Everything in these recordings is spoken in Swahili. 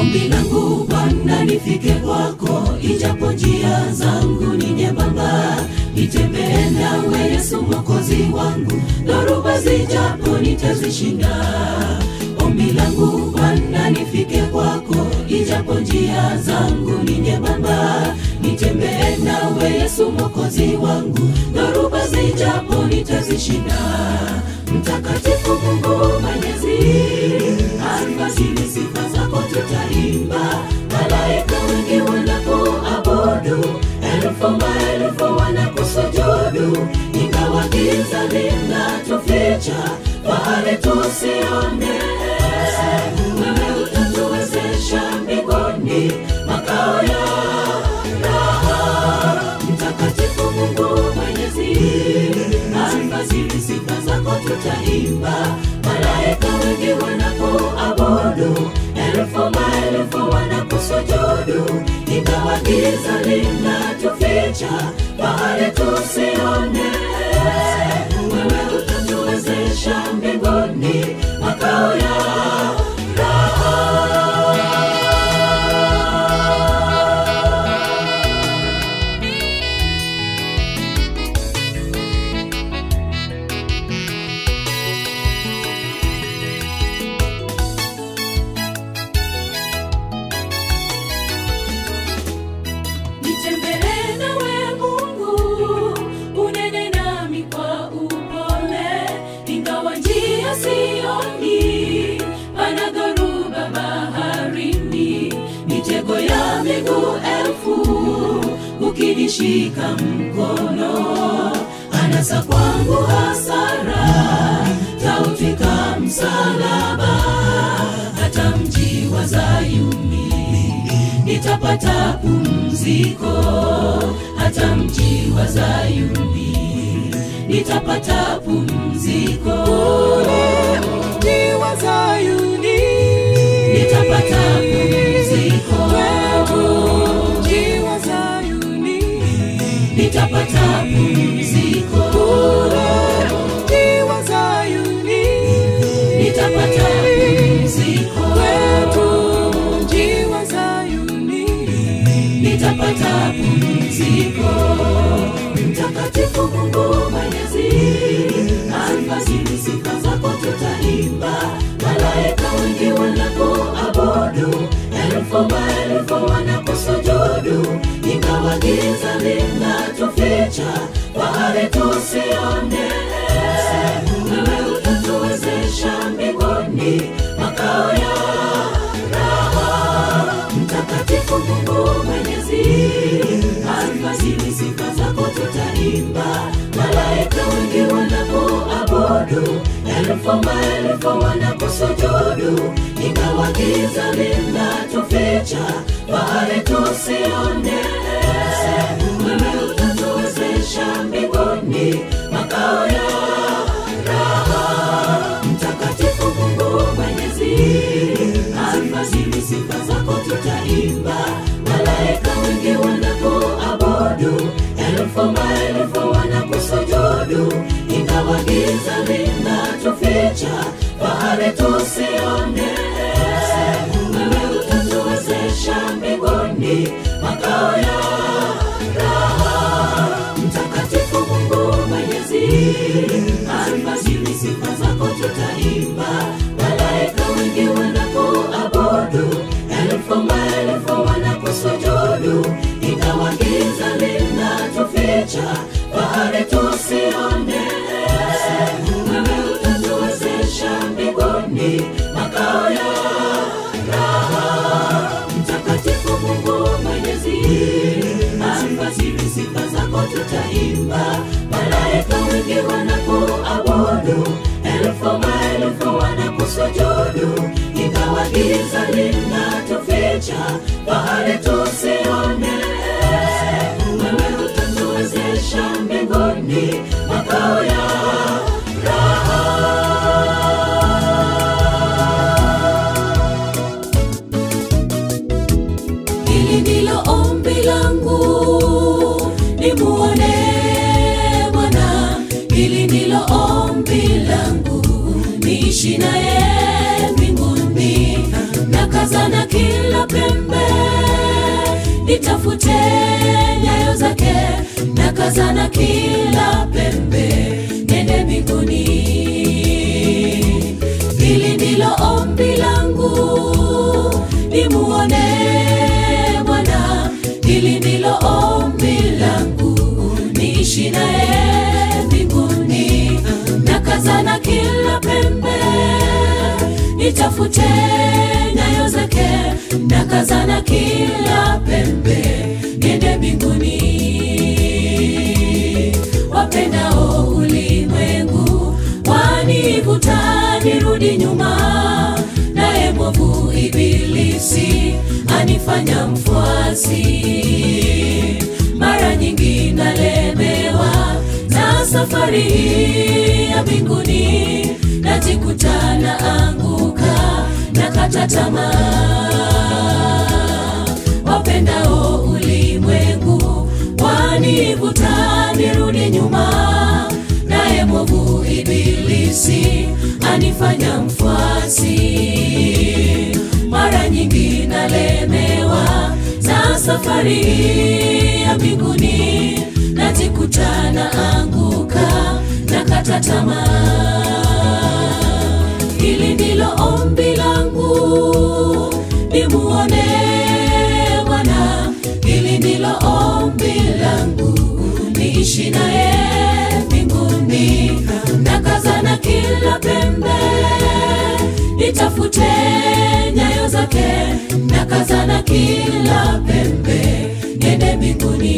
Ombi langu Bwana nifike kwako, ijapo njia zangu ni nyembamba, nitembee nawe Yesu mwokozi wangu, dhoruba zijapo nitazishinda. Ombi langu Bwana nifike kwako, ijapo njia zangu ni nyembamba, nitembee nawe Yesu mwokozi wangu, dhoruba zijapo nitazishinda. Mtakatifu Mungu Mwenyezi, alfajiri sifa zako tutaimba, malaika wengi wanapoabudu, elfu maelfu wanakusujudu, ingawa giza linatuficha, fahari tusione. Wewe utatuwezesha mbinguni, makao ya raha. Mtakatifu Mungu Mwenyezi, alfajiri sifa zako tutaimba, malaika wengi wanapoabudu, elfu maelfu wanakusujudu, ingawa giza linatuficha, fahari tusione. Wewe utatuwezesha mbinguni, makao ya raha. Nitembee nawe Mungu, unene nami kwa upole, ingawa njia sioni, pana dhoruba baharini, mitego ya miguu elfu, ukinishika mkono, anasa kwangu hasara, taufika msalaba, hata mji wa Zayuni nitapata pumziko hata mji wa Zayuni nitapata pumziko Mji wa Zayuni, nitapata pumziko mji wa Zayuni, nitapata pumziko mji wa Zayuni, nitapata pumziko mji wa Zayuni, nitapata pumziko. Mtakatifu Mungu Mwenyezi, alfajiri sifa zako tutaimba, malaika wengi wanapoabudu, elfu maelfu wanakusujudu, ingawa giza linatuficha, fahari tusione. Wewe utatuwezesha mbinguni, makao ya raha. Mtakatifu Mungu Mwenyezi, alfajiri sifa zako tutaimba, malaika wengi wanapoabudu, elfu maelfu wanakusujudu, ingawa giza linatuficha, fahari tusione. Wewe utatuwezesha mbinguni, makao ya raha. Mtakatifu Mungu Mwenyezi, alfajiri sifa zako tutaimba, malaika wengi wanapoabudu, elfu maelfu wanakusujudu, ingawa giza linatuficha, fahari tusione. Wewe utatuwezesha mbinguni, makao ya raha. Mtakatifu Mungu Mwenyezi, alfajiri sifa zako tutaimba, malaika wengi wanapoabudu, elfu maelfu wanakusujudu, ingawa giza linatuficha, fahari tusione. Wewe utatuwezesha mbinguni, makao ya raha. Mtakatifu Mungu Mwenyezi, alfajiri sifa zako tutaimba, malaika wengi wanapoabudu, elfu maelfu wanakusujudu, ingawa giza linatuficha, fahari tusione. Wewe utatuwezesha mbinguni, makao ya Hili ndilo ombi langu, nimuone Bwana. Hili ndilo ombi langu, niishi naye mbinguni. Nakazana kila nitafute nyayo zake na kazana kila pembe nende mbinguni hili ndilo ombi langu nimuone bwana hili ndilo ombi langu niishi naye mbinguni na kazana kila pembe nitafute nyayo zake na kazana kila pembe niende mbinguni wapendao ulimwengu wanivuta nirudi nyuma naye mwovu ibilisi anifanya mfuasi mara nyingi nalemewa na safari hii ya mbinguni najikuta na anguka na kata tamaa wapendao ulimwengu wanivuta nirudi nyuma naye mwovu ibilisi anifanya mfuasi mara nyingi nalemewa na safari hii ya mbinguni najikuta na anguka na kata tamaa hili ndilo ombi langu nimuone bwana hili ndilo ombi langu niishi naye mbinguni na kazana kila pembe nitafute nyayo zake na kazana kila pembe niende mbinguni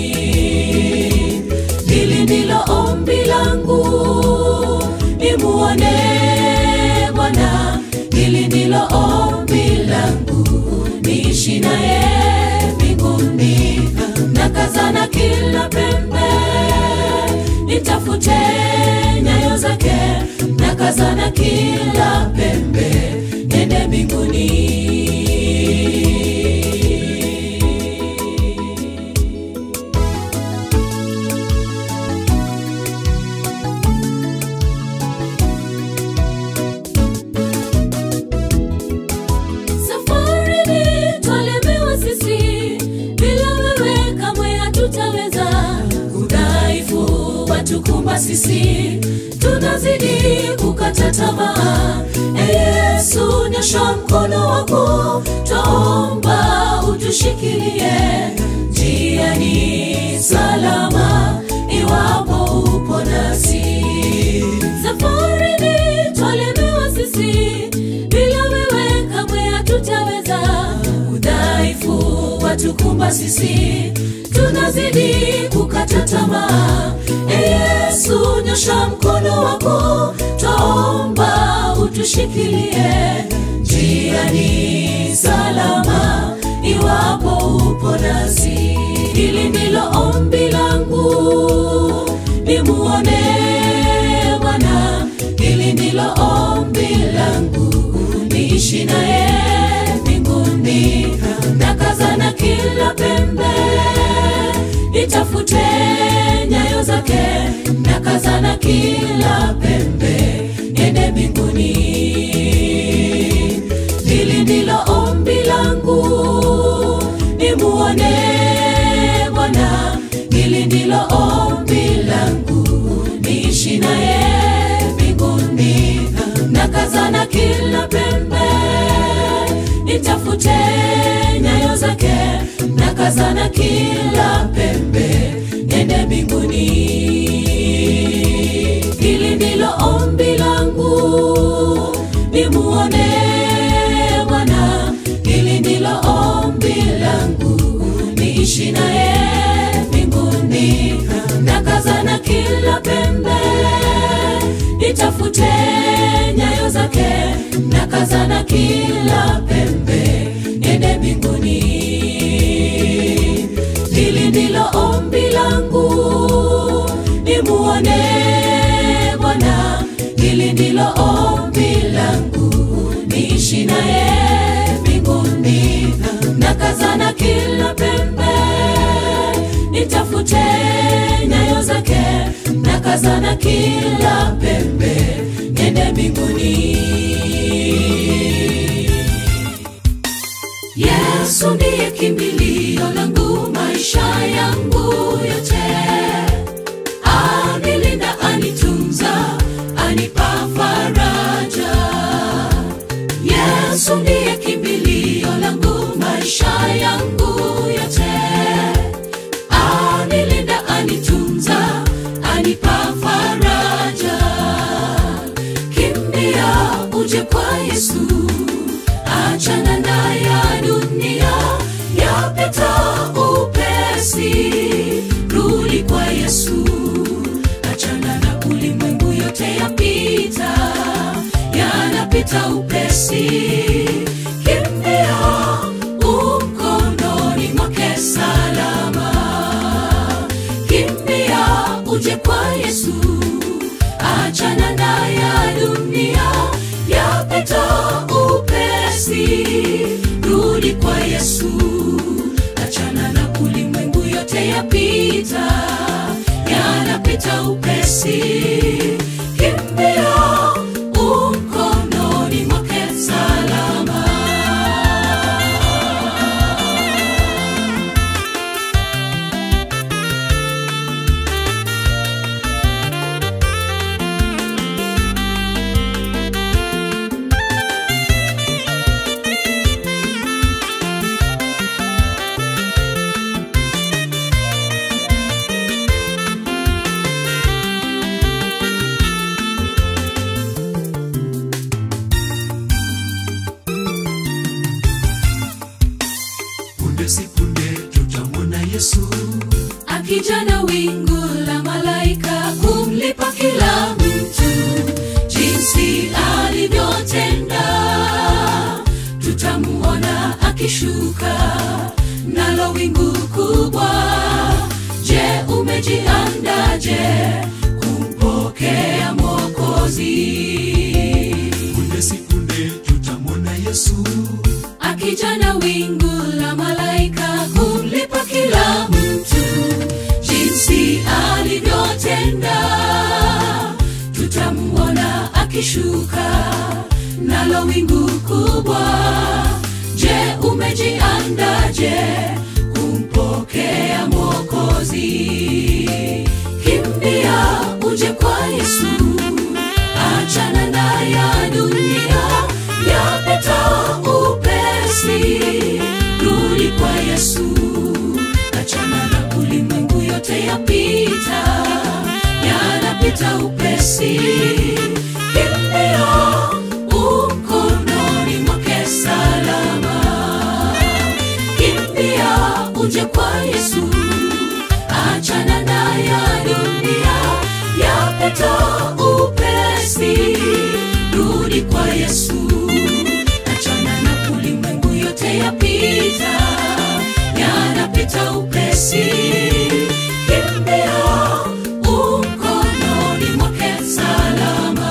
hili ndilo ombi langu nimuone bwana hili ndilo ombi langu niishi naye mbinguni na kazana kila pembe nitafute nyayo zake na kazana kila pembe nende mbinguni safarini twalemewa sisi bila wewe kamwe hatutaweza udhaifu watukumba sisi tunazidi kukata tamaa e yesu nyosha mkono wako twaomba utushikilie njiani salama iwapo upo nasi safarini twalemewa sisi bila wewe kamwe hatutaweza udhaifu watukumba sisi tunazidi kukata tamaa e yesu nyosha mkono wako twaomba utushikilie njiani salama iwapo upo nasi hili ndilo ombi langu nimuone bwana hili ndilo ombi langu niishi naye mbinguni na kazana kila pembe nitafute nyayo zake na kazana kila pembe niende mbinguni hili ndilo ombi langu nimuone bwana hili ndilo ombi langu niishi naye mbinguni na kazana kila pembe nitafute nyayo zake na kazana kila pembe nende mbinguni hili ndilo ombi langu nimuone bwana hili ndilo ombi langu niishi naye mbinguni na kazana kila pembe nitafute nyayo zake na kazana kila pembe nende mbinguni hili ndilo ombi langu nimuone bwana hili ndilo ombi langu niishi naye mbinguni na kazana kila pembe nitafute nyayo zake na kazana kila pembe nende mbinguni yesu ndiye kimbilio langu maisha yangu yote anilinda anitunza anipa faraja yesu ndiye kimbilio langu maisha yangu yote anilinda anitunza anipa faraja kimbia uje kwa yesu achana na ya dunia yapita upesi rudi kwa yesu achana na ulimwengu yote yapita yanapita upesi kimbia umkononi mwake salama kimbia uje kwa yesu achana na ya dunia yapita upesi rudi kwa yesu achana na ulimwengu yote yapita yanapita upesi kimbia umkononi mwake salama punde si punde tutamwona yesu akija na wingu la malaika kumlipa kila mtu jinsi alivyotenda tutamuona akishuka nalo wingu kubwa je umejiandaje kumpokea mwokozi punde si punde tutamwona yesu akija na wingu la malaika kumlipa kila mtu jinsi alivyotenda tutamuona akishuka nalo wingu kubwa je umejiandaje kumpokea mwokozi kimbia uje kwa yesu achana na ya dunia yapita upesi rudi kwa yesu achana na ulimwengu yote yapita yanapita upesi kimbia umkononi mwake salama kimbia uje kwa yesu achana na ya dunia yapita upesi rudi kwa yesu achana na ulimwengu yote yapita yanapita upesi kimbia umkononi mwake salama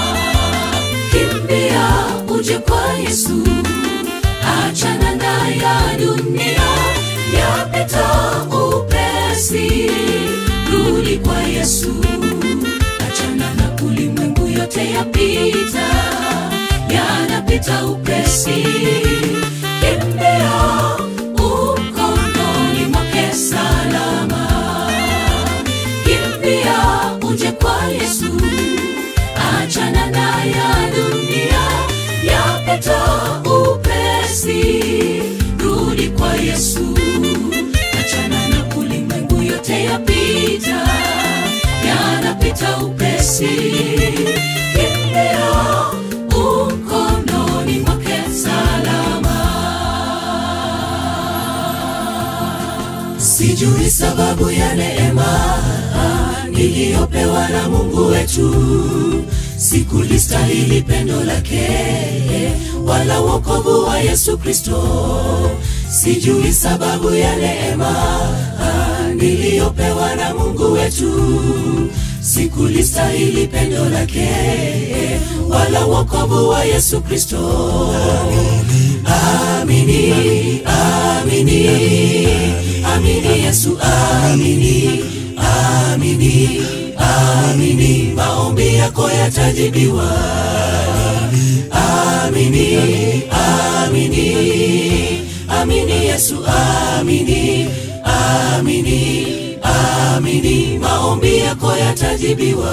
kimbia uje kwa yesu achana na ya dunia yapita upesi rudi kwa yesu achana na ulimwengu yote yapita yanapita upesi kimbia umkononi mwake salama kimbia uje kwa yesu achana na ya dunia yapita upesi rudi kwa yesu achana na ulimwengu yote yapita yanapita upesi kimbia umkononi mwake salama sijui sababu ya neema niliyopewa na mungu wetu sikulistahili pendo lake wala wokovu wa yesu kristo sijui sababu ya neema niliyopewa na mungu wetu sikulistahili pendo lake wala wokovu wa yesu kristo amini amini amini yesu amini amini amini maombi yako yatajibiwa amini amini amini yesu amini amini amini maombi yako yatajibiwa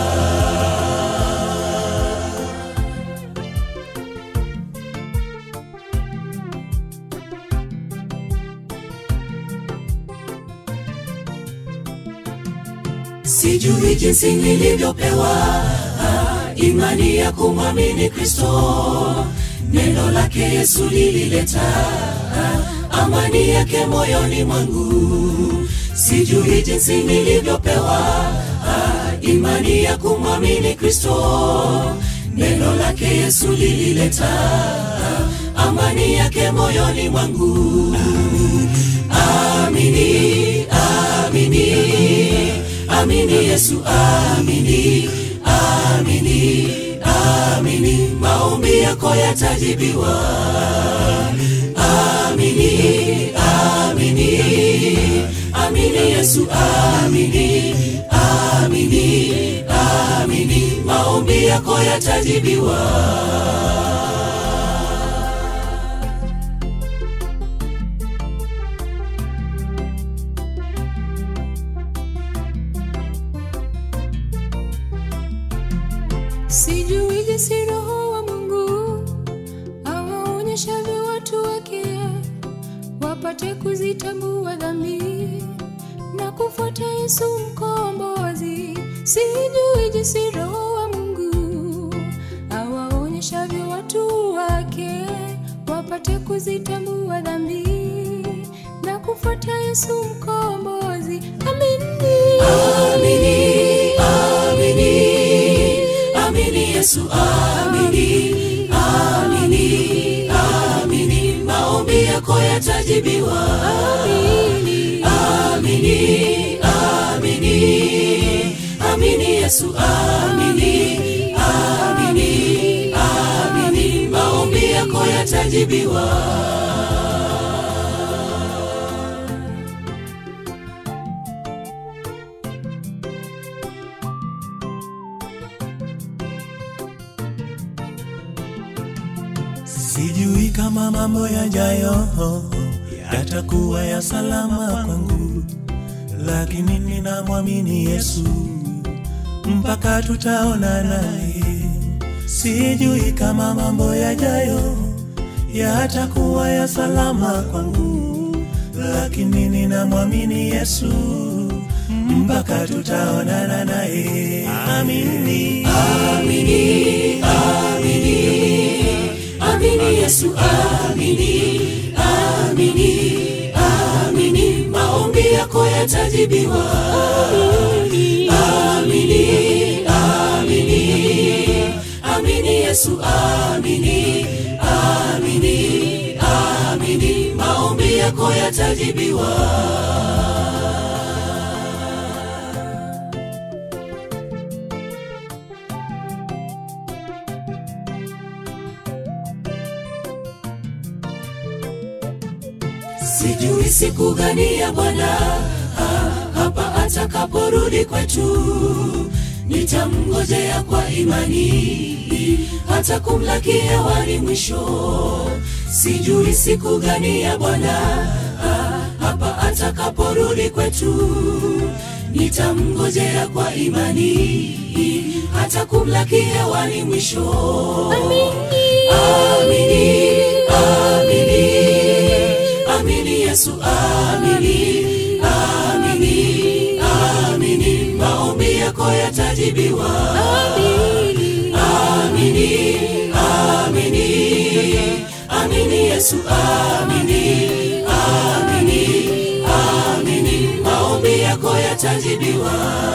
sijui jinsi nilivyopewa ah, imani ya kumwamini kristo neno lake yesu lilileta ah, amani yake moyoni mwangu sijui jinsi nilivyopewa ah, imani ya kumwamini kristo neno lake yesu lilileta ah, amani yake moyoni mwangu amini amini amini yesu amini amini amini maombi yako yatajibiwa amini amini amini yesu amini amini amini maombi yako yatajibiwa sijui jinsi roho wa mungu awaonyeshavyo watu wake wapate kuzitambua dhambi na kufuata yesu mkombozi sijui jinsi roho wa mungu awaonyeshavyo watu wake wapate kuzitambua dhambi na kufuata yesu mkombozi amini amini amini amini yesu amini amini amini maombi yako yatajibiwa amini amini amini amini yesu amini amini amini maombi yako yatajibiwa sijui kama mambo yajayo yatakuwa ya salama kwangu lakini ninamwamini yesu mpaka tutaona naye sijui kama mambo yajayo yatakuwa ya salama kwangu lakini ninamwamini yesu mpaka tutaonana naye amini amini amini amini yesu amini amini amini maombi yako yatajibiwa amini amini amini yesu amini amini amini maombi yako yatajibiwa sijui siku gani ya bwana ah, hapa atakaporudi kwetu nitamngojea kwa imani hata kumlaki hewani mwisho sijui siku gani ya bwana ah, hapa atakaporudi kwetu nitamngojea kwa imani hata kumlaki hewani mwisho amini amini amini yesu amini amini amini maombi yako yatajibiwa amini amini amini yesu amini amini amini maombi yako yatajibiwa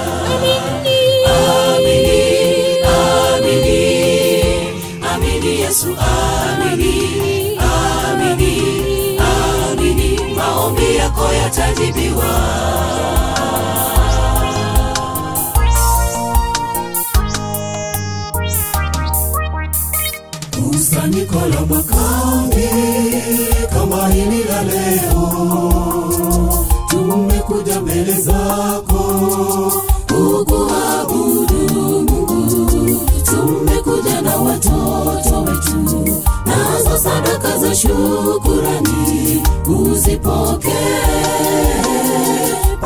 amini amini amini yesu amini amini amini maombi yako yatajibiwa kusanyiko la mwakani kama hili la leo tumekuja mbele zako kukuabudu mungu tumekuja na watoto wetu nazo sadaka za shukurani uzipokee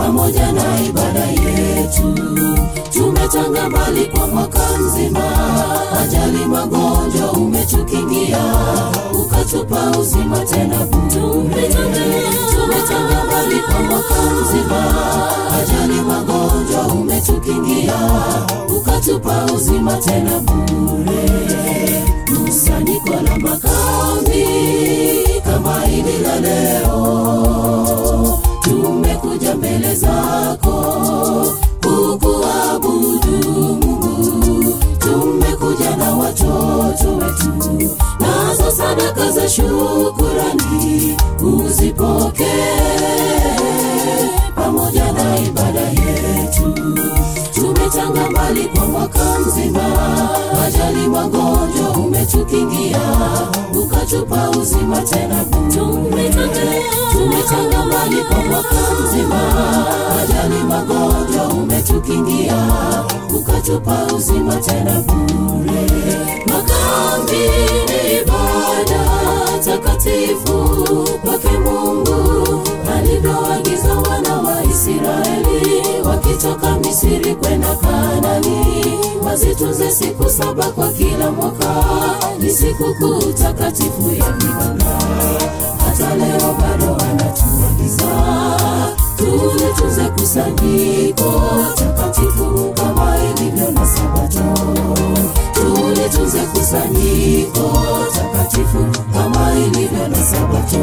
pamoja na ibada yetu tumetanga mbali kwa mwaka mzima ajali magonjwa umetukingia ukatupa uzima tena bure tumetanga mbali kwa mwaka mzima ajali magonjwa umetukingia ukatupa uzima tena bure kusanyiko la makambi kama hili la leo tumekuja mbele zako kukuabudu Mungu tumekuja na watoto wetu nazo sadaka za shukurani uzipokee pamoja na ibada yetu tumetanga mbali kwa mwaka mzima ajali magonjwa umetukingia ukatupa uzima tena tumetanga tumetanga mbali kwa mwaka mzima ajali magonjwa umetukingia ukatupa uzima tena bure makambi ni ibada takatifu kwake mungu alivyoagiza wana wa israeli wakitoka misiri kwenda kanani wazitunze siku saba kwa kila mwaka ni sikukuu takatifu ya vibanda hata leo bado anatuagiza tulitunze kusanyiko takatifu kama ilivyo na sabato tulitunze kusanyiko takatifu kama ilivyo na sabato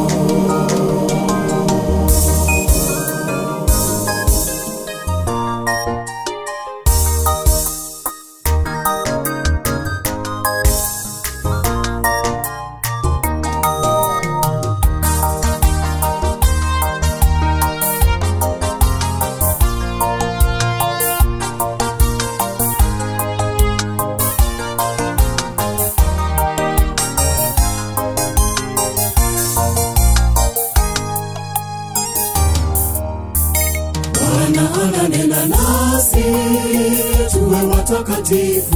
Bwana ananena nasi tuwe watakatifu,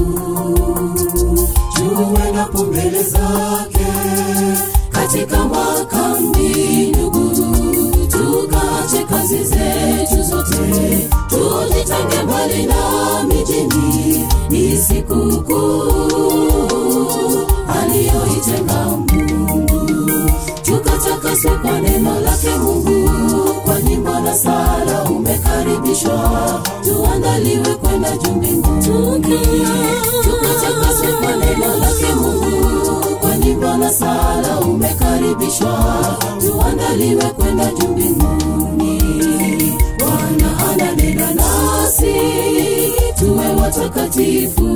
tuendapo mbele zake katika makambi, ndugu, tukaache kazi zetu zote, tujitenge mbali na mijini, ni sikukuu aliyoitenga Mungu tukatakaswe kwa neno lake Mungu, kwa nyimbo na sala umekaribishwa, tuandaliwe kwenda juu mbinguni. Tukatakaswe kwa neno lake Mungu, kwa nyimbo na sala umekaribishwa, tuandaliwe kwenda juu mbinguni. Bwana ananena nasi, tuwe watakatifu,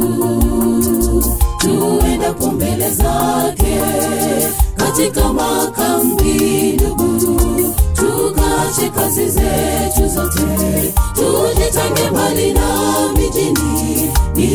tuendapo mbele zake katika makambi ndugu tukaache kazi zetu zote tujitange mbali na mijini ni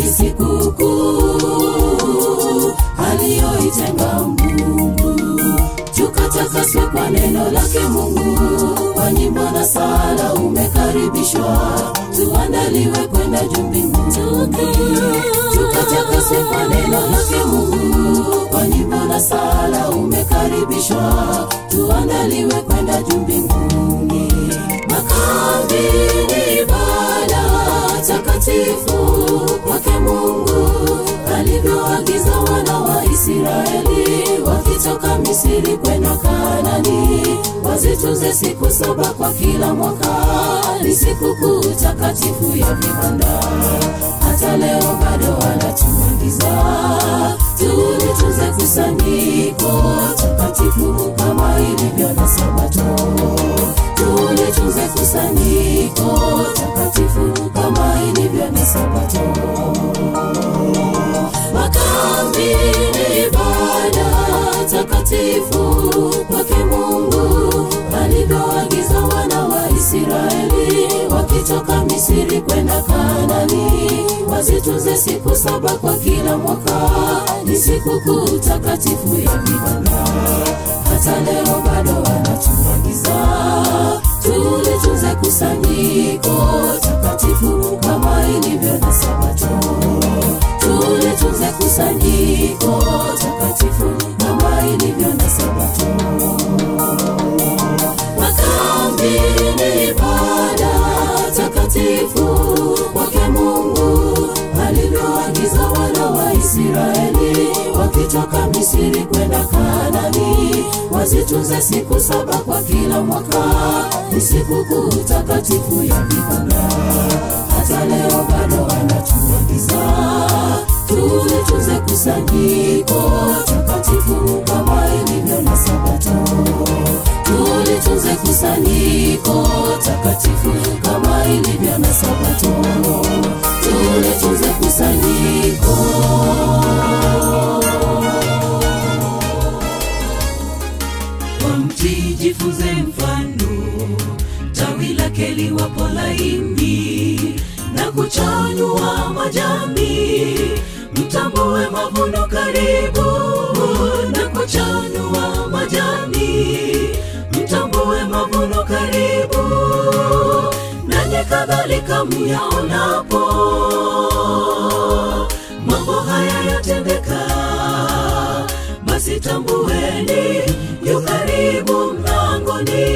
sikukuu aliyoitenga mungu tukatakaswe kwa neno lake mungu kwa nyimbo na sala umekaribishwa tuandaliwe kwenda juu mbinguni tukatakaswe kwa neno lake mungu kwa nyimbo na sala umekaribishwa tuandaliwe kwenda juu mbinguni makambi ni ibada takatifu kwake mungu alivyoagiza wana wa israeli wakitoka misiri kwenda kanani wazitunze siku saba kwa kila mwaka ni sikukuu takatifu ya vibanda hata leo bado anatuagiza tulitunze kusanyiko takatifu kama ilivyo na sabato tulitunze kusanyiko takatifu kama ilivyo na sabato makambi ni ibada takatifu kwake mungu alivyoagiza wana wa israeli wakitoka misiri kwenda kanani wazitunze siku saba kwa kila mwaka ni sikukuu takatifu ya vibanda hata leo bado anatuagiza tulitunze kusanyiko takatifu kama ilivyo na sabato tulitunze kusanyiko takatifu kama ilivyo na sabato makambi ni ibada utakatifu wake Mungu alivyoagiza wana wa Israeli wakitoka Misri kwenda Kanaani, wazitunze siku saba kwa kila mwaka, ni sikukuu takatifu ya vibanda. Hata leo bado anatuagiza tulitunze kusanyiko takatifu kama ilivyo na Sabato tulitunze kusanyiko takatifu kama ilivyo na Sabato, tulitunze kusanyiko. Kwa mti jifunze mfano, tawi lake liwapo laini na kuchanua majani, mtambue mavuno karibu na kuchanua majani, mtambue mavuno karibu, nanyi kadhalika myaonapo mambo haya yatendeka, basi tambueni yu karibu mlangoni,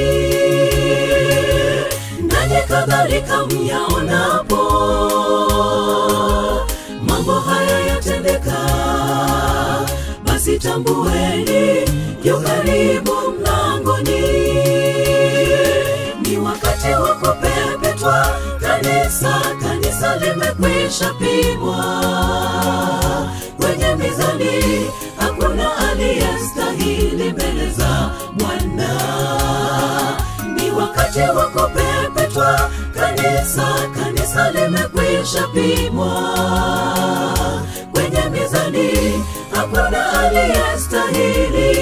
nanyi kadhalika myaonapo mambo haya yatendeka, basi tambueni yu karibu mlangoni. Ni wakati wa kupepetwa kanisa, kanisa limekwisha pimwa kwenye mizani, hakuna aliyestahili mbele za Bwana. Ni wakati wa kupepetwa kanisa, kanisa limekwisha pimwa kwenye mizani, hakuna aliyestahili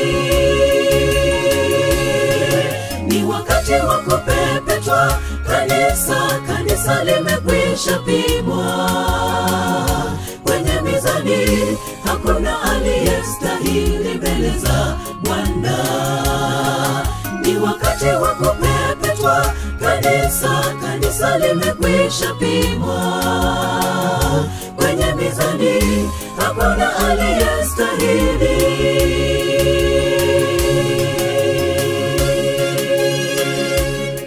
ni wakati wa kupepetwa kanisa, kanisa limekwisha pimwa kwenye mizani, hakuna aliyestahili mbele za Bwana. Ni wakati wa kupepetwa kanisa, kanisa limekwisha pimwa kwenye mizani, hakuna aliyestahili.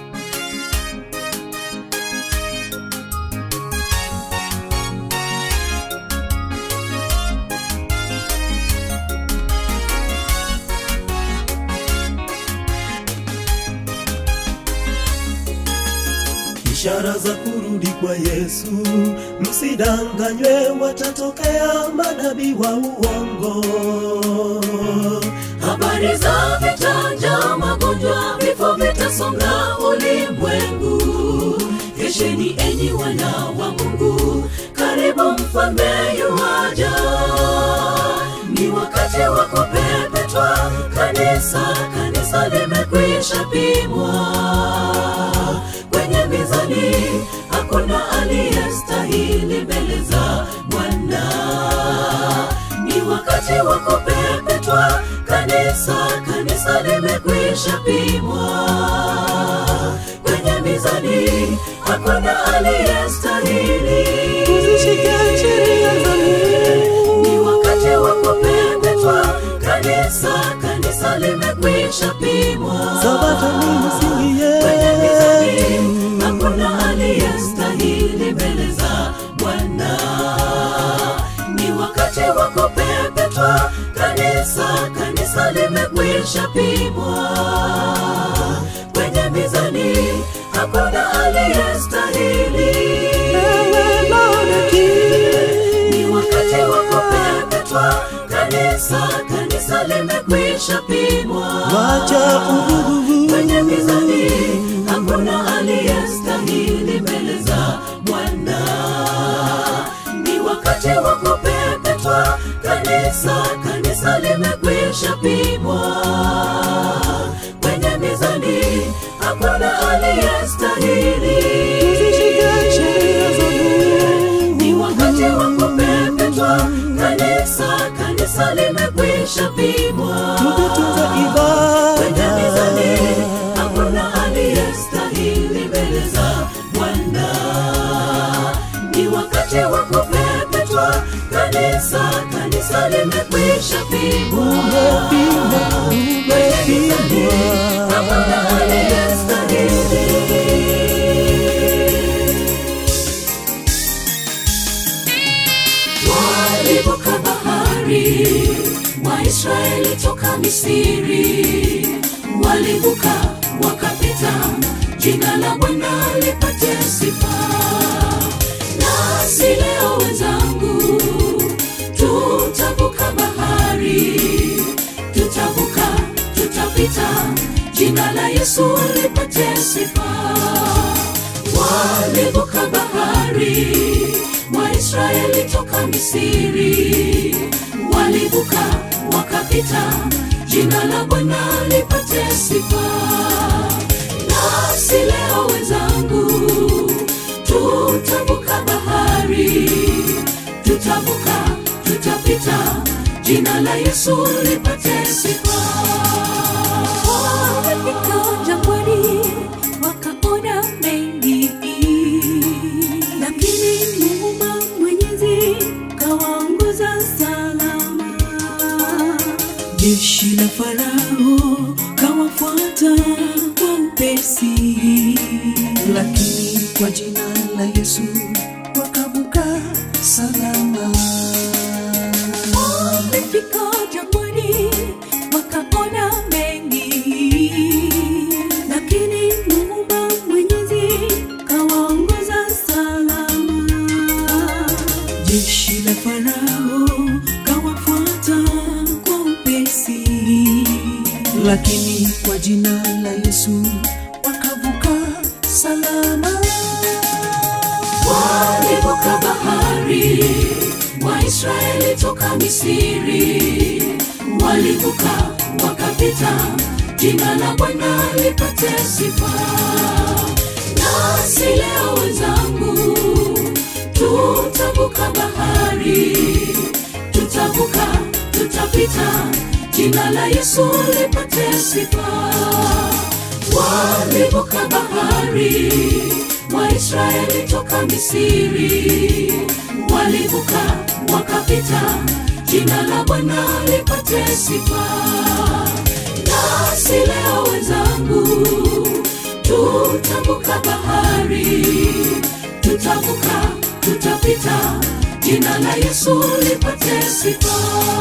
ishara za kurudi kwa Yesu. Msidanganywe, watatokea manabii wa uongo. habari za vitanja, magonjwa, vifo vitasonga ulimwengu. Kesheni enyi wana wa Mungu, karibu mfalme yuaja. Ni wakati wa kupepetwa kanisa, kanisa limekwisha pimwa kwenye mizani, hakuna aliyestahili mbele za Bwana ni wakati wa kupepetwa kanisa, kanisa limekwisha pimwa kwenye mizani, hakuna aliyestahili Tuzishike sheria za Mungu. ni wakati wa kupepetwa kanisa, kanisa limekwisha pimwa Sabato ni msingi kwenye mizani, yetu. hakuna aliyestahili mbele za Bwana. Ni wakati wa kupepetwa kanisa, kanisa limekwisha pimwa kwenye mizani, hakuna aliyestahili Ewe Laodikia, ni wakati wa kupepetwa kanisa, kanisa limekwisha pimwa wacha uvuguvugu. kwenye mizani, hakuna aliyestahili mbele za Bwana. Ni wakati wa kupepetwa kanisa, kanisa limekwisha pimwa kwenye mizani, hakuna aliyestahili Tuzishike sheria za Mungu. ni wakati wa kupepetwa kanisa, kanisa limekwisha pimwa Tukitunza kwenye ibada. mizani, hakuna aliyestahili mbele za Bwana. Ni wakati wa kupepetwa kanisa, kanisa limekwisha pimwa Umepimwa, umepimwa. hakuna aliyestahili Misri, walivuka wakapita, jina la Bwana lipate sifa. Nasi leo wenzangu, tutavuka bahari, tutavuka, tutapita, jina la Yesu lipate sifa. Walivuka bahari, Waisraeli toka Misri, walivuka wakapita, jina la Bwana lipate sifa. Nasi leo wenzangu, tutavuka bahari, tutavuka, tutapita, jina la Yesu lipate sifa. Wamefika jangwani wakaona mengi, lakini Muumba Mwenyezi kawaongoza salama. jeshi la Farao kawafuata kwa upesi, lakini kwa jina la Yesu wakavuka salama. Wamefika jangwani wakaona mengi, lakini Muumba Mwenyezi kawaongoza salama. Jeshi la Farao kawafuata kwa upesi, lakini kwa jina la Yesu wakavuka salama. walivuka bahari, Waisraeli toka Misri, walivuka wakapita, jina la Bwana lipate sifa. Nasi leo wenzangu, tutavuka bahari, tutavuka, tutapita, jina la Yesu lipate sifa walivuka bahari, Waisraeli toka Misri, walivuka wakapita, jina la Bwana lipate sifa. Nasi leo wenzangu, tutavuka bahari, tutavuka, tutapita, jina la Yesu lipate sifa.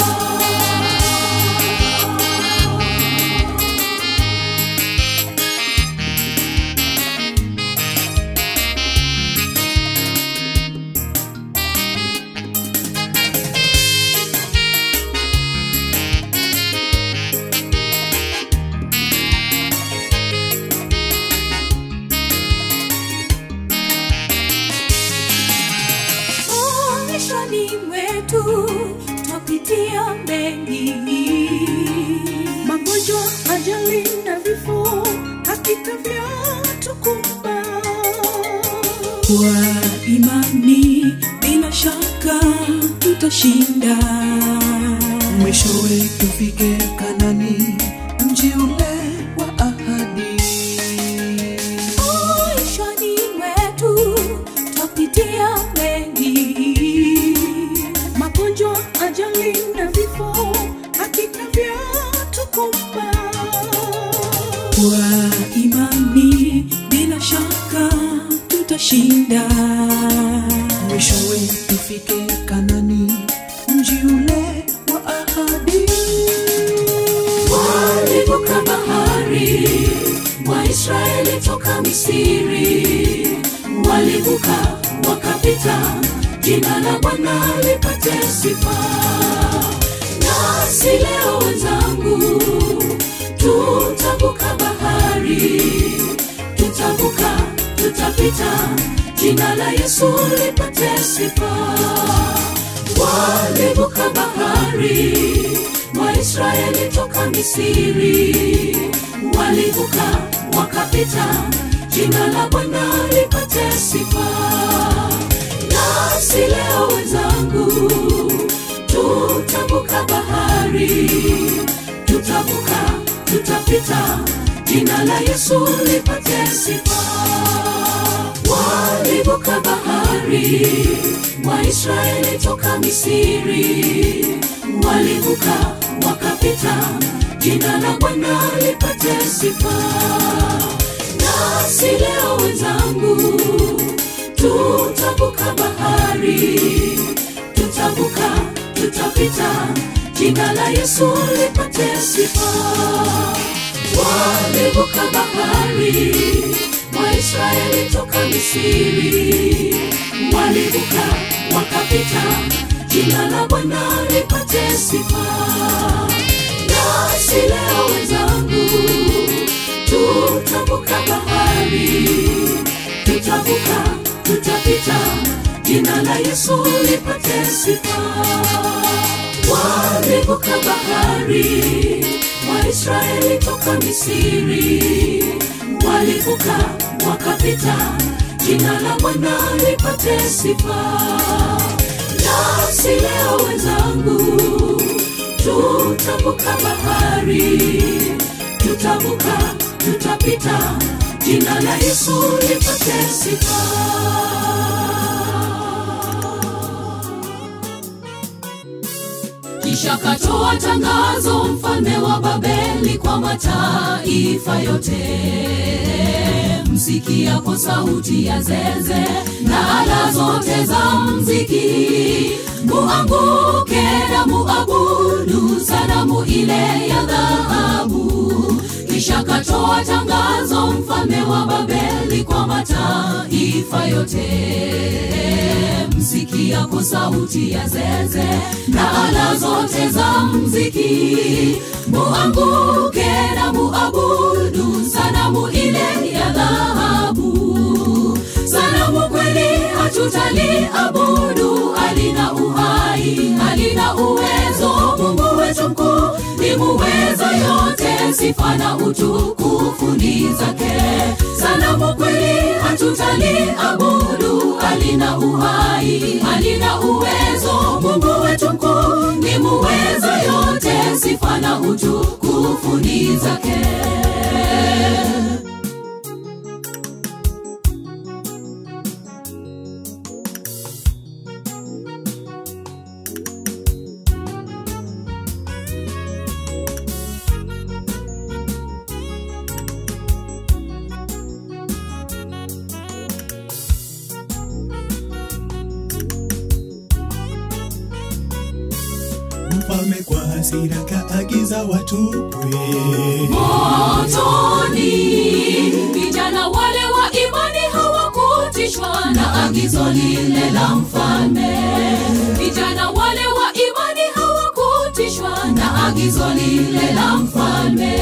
maishani mwetu twapitia mengi, magonjwa, ajali na vifo, hakika vyatukumba. Kwa imani bila shaka tutashinda, mwishowe tufike Kanani, mji ule wa ahadi. Maishani mwetu twapitia mengi, magonjwa, ajali na vifo, hakika vyatukumba. Kwa imani bila shaka tutashinda, mwishowe tufike Kanani, mji ule wa ahadi. walivuka bahari, Waisraeli toka Misri, walivuka wakapita, jina la Bwana lipate sifa. Nasi leo wenzangu, tutavuka bahari, tutavuka, tutapita, jina la Yesu lipate sifa walivuka bahari, Waisraeli toka Misri, walivuka wakapita, jina la Bwana lipate sifa. Nasi leo wenzangu, tutavuka bahari, tutavuka, tutapita, jina la Yesu lipate sifa walivuka bahari, Waisraeli toka Misri, walivuka wakapita, jina la Bwana lipate sifa. Nasi leo wenzangu, tutavuka bahari, tutavuka, tutapita, jina la Yesu lipate sifa. Walivuka bahari, Waisraeli toka Misri, walivuka wakapita, jina la Bwana lipate sifa. Nasi leo wenzangu, tutavuka bahari, tutavuka, tutapita, jina la Yesu lipate sifa. Walivuka bahari, Waisraeli toka Misri, walivuka wakapita, jina la Bwana lipate sifa. Nasi leo wenzangu, tutavuka bahari, tutavuka, tutapita, jina la Yesu lipate sifa. Kisha katoa tangazo mfalme wa Babeli kwa mataifa yote, msikiapo sauti ya zeze na ala zote za mziki, muanguke na muabudu sanamu ile ya dhahabu. Kisha katoa tangazo mfalme wa Babeli kwa mataifa yote msikiapo sauti ya zeze na ala zote za mziki, muanguke na muabudu sanamu ile ya dhahabu. Sanamu kweli hatutaliabudu, halina uhai, halina uwezo. Mungu wetu mkuu ni muweza yote, sifa na utukufu ni zake. Sanamu kweli hatutaliabudu, halina uhai, halina uwezo. Mungu wetu mkuu ni muweza yote, sifa na utukufu ni zake. Mfalme kwa hasira kaagiza watupwe motoni. Vijana wale wa imani hawakutishwa na agizo lile la mfalme. Vijana wale wa imani hawakutishwa na agizo lile la mfalme.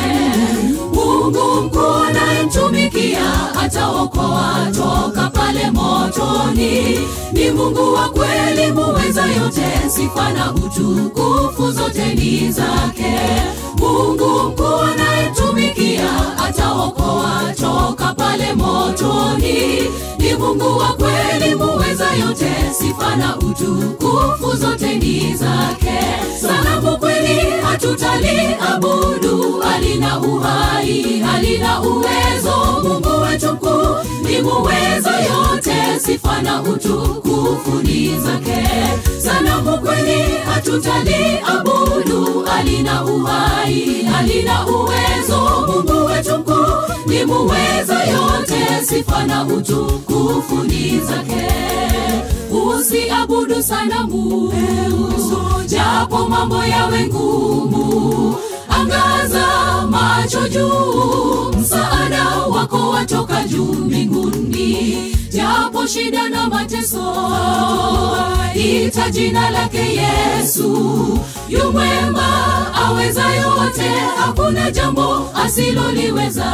Mungu mkuu anayemtumikia ataokoa toka pale motoni. Ni Mungu wa kweli muweza yote, sifa na utukufu zote ni zake. Mungu mkuu anayemtumikia ataokoa toka pale motoni. Ni Mungu wa kweli muweza yote, sifa na utukufu zote ni zake. Sanamu kweli hatutaliabudu, halina uhai, halina uwezo. Mungu wetu mkuu ni muweza yote, sifa na utukufu ni zake. Sanamu kweli hatutaliabudu, halina uhai, halina uwezo. Mungu wetu mkuu ni muweza yote, sifa na utukufu ni zake. Usiabudu sanamu, japo mambo yawe ngumu. Angaza macho juu, msaada wako watoka juu mbinguni. Japo shida na mateso, ita jina lake Yesu. Yu mwema, aweza yote, hakuna jambo asiloliweza.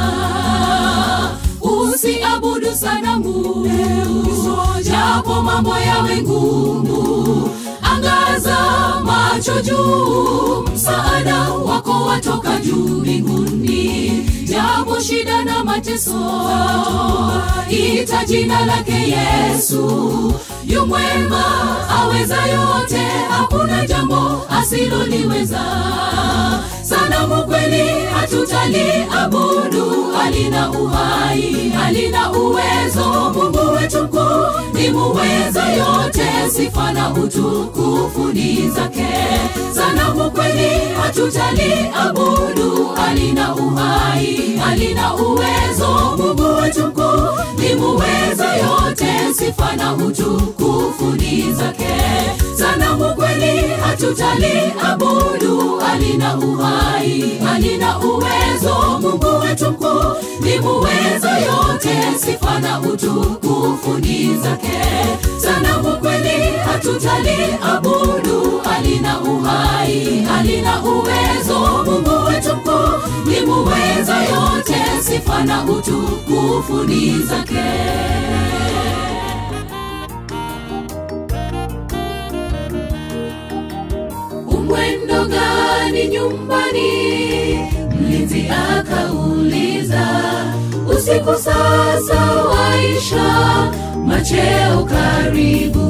Usiabudu sanamu, japo mambo yawe ngumu. Angaza macho juu, msaada wako watoka juu mbinguni. Japo shida na mateso, ita jina lake Yesu. Yu mwema, aweza yote, hakuna jambo asiloliweza. Sanamu kweli hatutaliabudu, halina uhai, halina uwezo. Mungu wetu mkuu ni muweza yote, sifa na utukufu ni zake. Sanamu kweli hatutaliabudu, halina uhai, halina uwezo. Mungu wetu mkuu ni muweza yote, sifa na utukufu ni zake. Sanamu kweli hatutaliabudu alina uhai alina uwezo mungu wetu mkuu ni muweza yote sifa na utukufu ni zake sanamu kweli hatutaliabudu alina uhai alina uwezo mungu wetu mkuu ni muweza yote sifa na utukufu ni zake umwendo gani nyumbani mlinzi akauliza usiku sasa waisha macheo karibu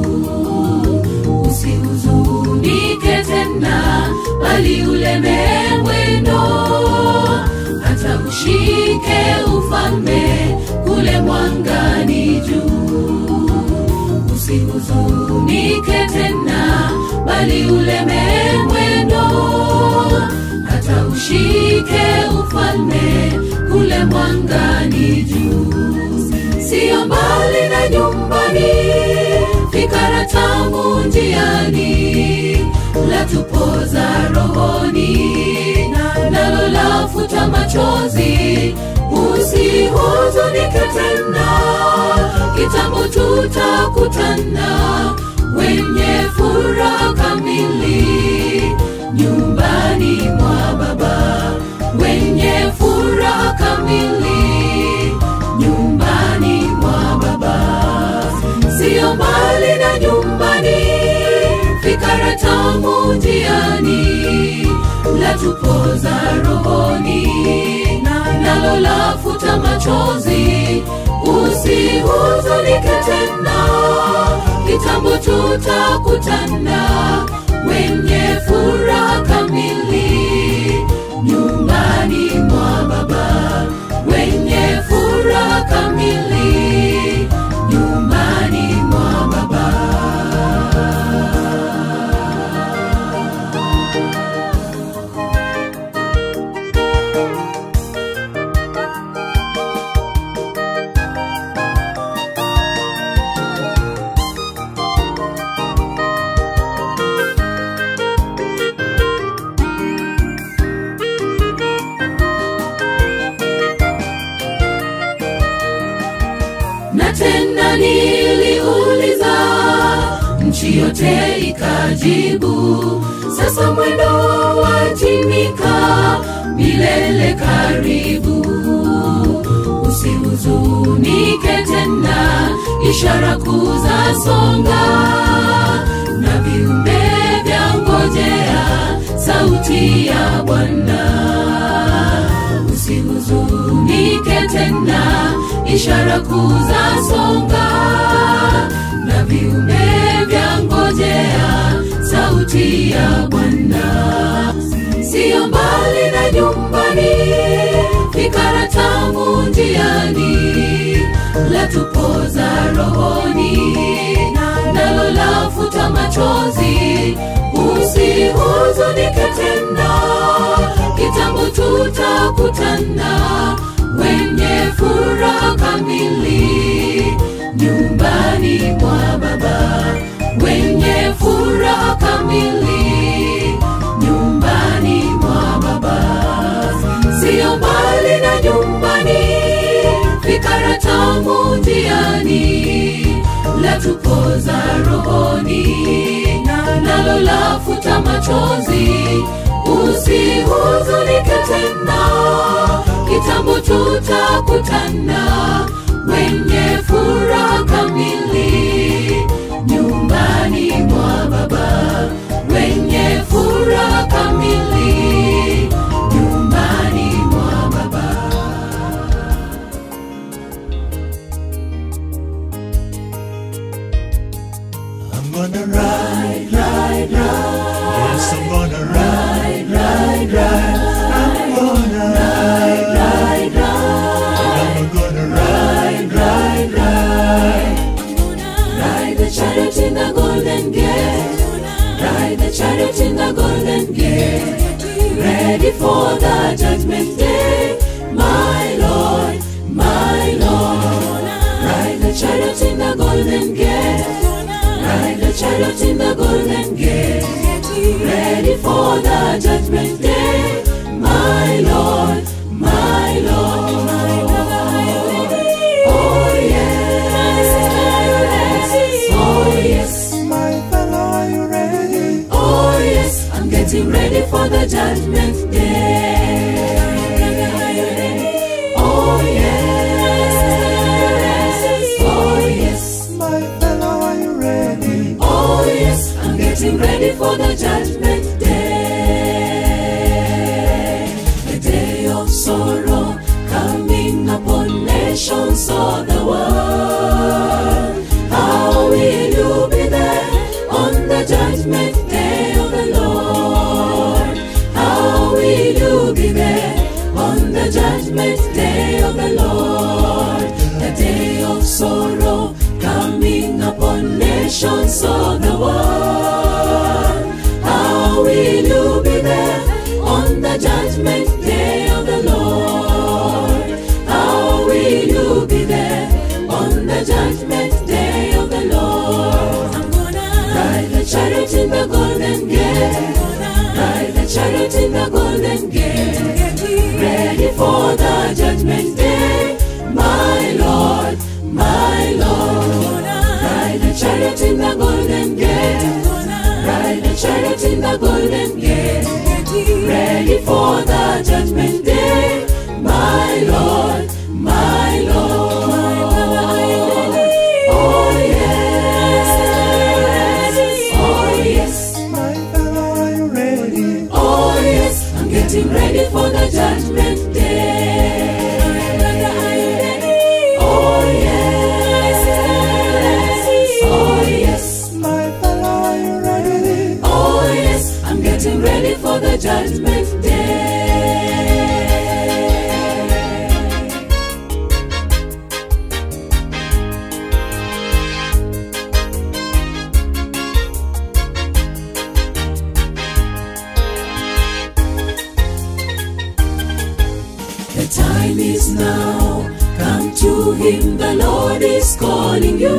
usihuzunike tena bali uleme mwendo hata ushike ufalme kule mwangani juu usihuzunike tena bali uleme mwendo hata ushike ufalme kule mwangani juu siyo mbali na nyumbani fikara tamu njiani latupoza rohoni nalo lafuta machozi usihuzunike tena kitambo tutakutana wenye furaha kamili nyumbani mwa baba wenye furaha kamili nyumbani mwa baba siyo mbali na nyumbani fikara tamu njiani latupoza rohoni nalo lafuta machozi usihuzunike tena kitambo tutakutana wenye furaha kamili nyumbani mwa baba wenye furaha kamili nyumbani mwa baba na tena niliuliza nchi yote ikajibu sasa mwendo watimika milele karibu usihuzunike tena ishara kuza songa na viumbe vya ngojea sauti ya bwana usihuzunike tena ishara kuza songa na viumbe vya ngojea sauti ya bwana siyo mbali na nyumbani fikara tamu njiani latupoza rohoni nalo lafuta machozi usihuzunike tena kitambo tutakutana wenye furaha kamili nyumbani mwa baba wenye furaha kamili nyumbani mwa baba siyo mbali na nyumbani fikara tamu njiani latupoza rohoni nalo lafuta machozi usihuzunike tena kitambo tutakutana wenye furaha kamili nyumbani mwa baba wenye furaha kamili nyumbani mwa baba I'm gonna ride, ride, ride. Yes, I'm gonna ride, ride, ride. I'm gonna ride, ride, ride. I'm gonna ride, ride, ride. Ride the chariot in the golden gate. Ride the chariot in the golden gate. Ready for the judgment day. My Lord, my Lord. Ride the chariot in the golden gate. Ride the chariot in the golden gate. the judgment day. My Lord, my Lord. Oh yes, oh yes. My fellow, are you ready? Oh yes, I'm getting ready for the judgment day. Oh yes, oh yes, My fellow, are you ready? oh yes, I'm getting ready for the judgment day. The day of sorrow coming upon nations of the world. How will you be there on the judgment day of the Lord? How will you be there on the judgment day of the Lord? The day of sorrow coming upon nations of the world. How will you be there on the judgment day of the Lord? How will you be there on the judgment day of the Lord? I'm gonna ride the chariot in the golden gate. Ride the chariot in the golden gate. Ready for the judgment day. My Lord, my Lord. Ride the chariot in the golden gate. Ride the chariot in the golden gate. Ready for the judgment day. My Lord, my Lord. Oh yes, oh yes. My fellow, are you ready? Oh yes, I'm getting ready for the judgment day. Oh yes, oh yes, My fellow, are you ready? oh yes, I'm getting ready for the judgment day. The time is now. Come to Him, the Lord is calling you.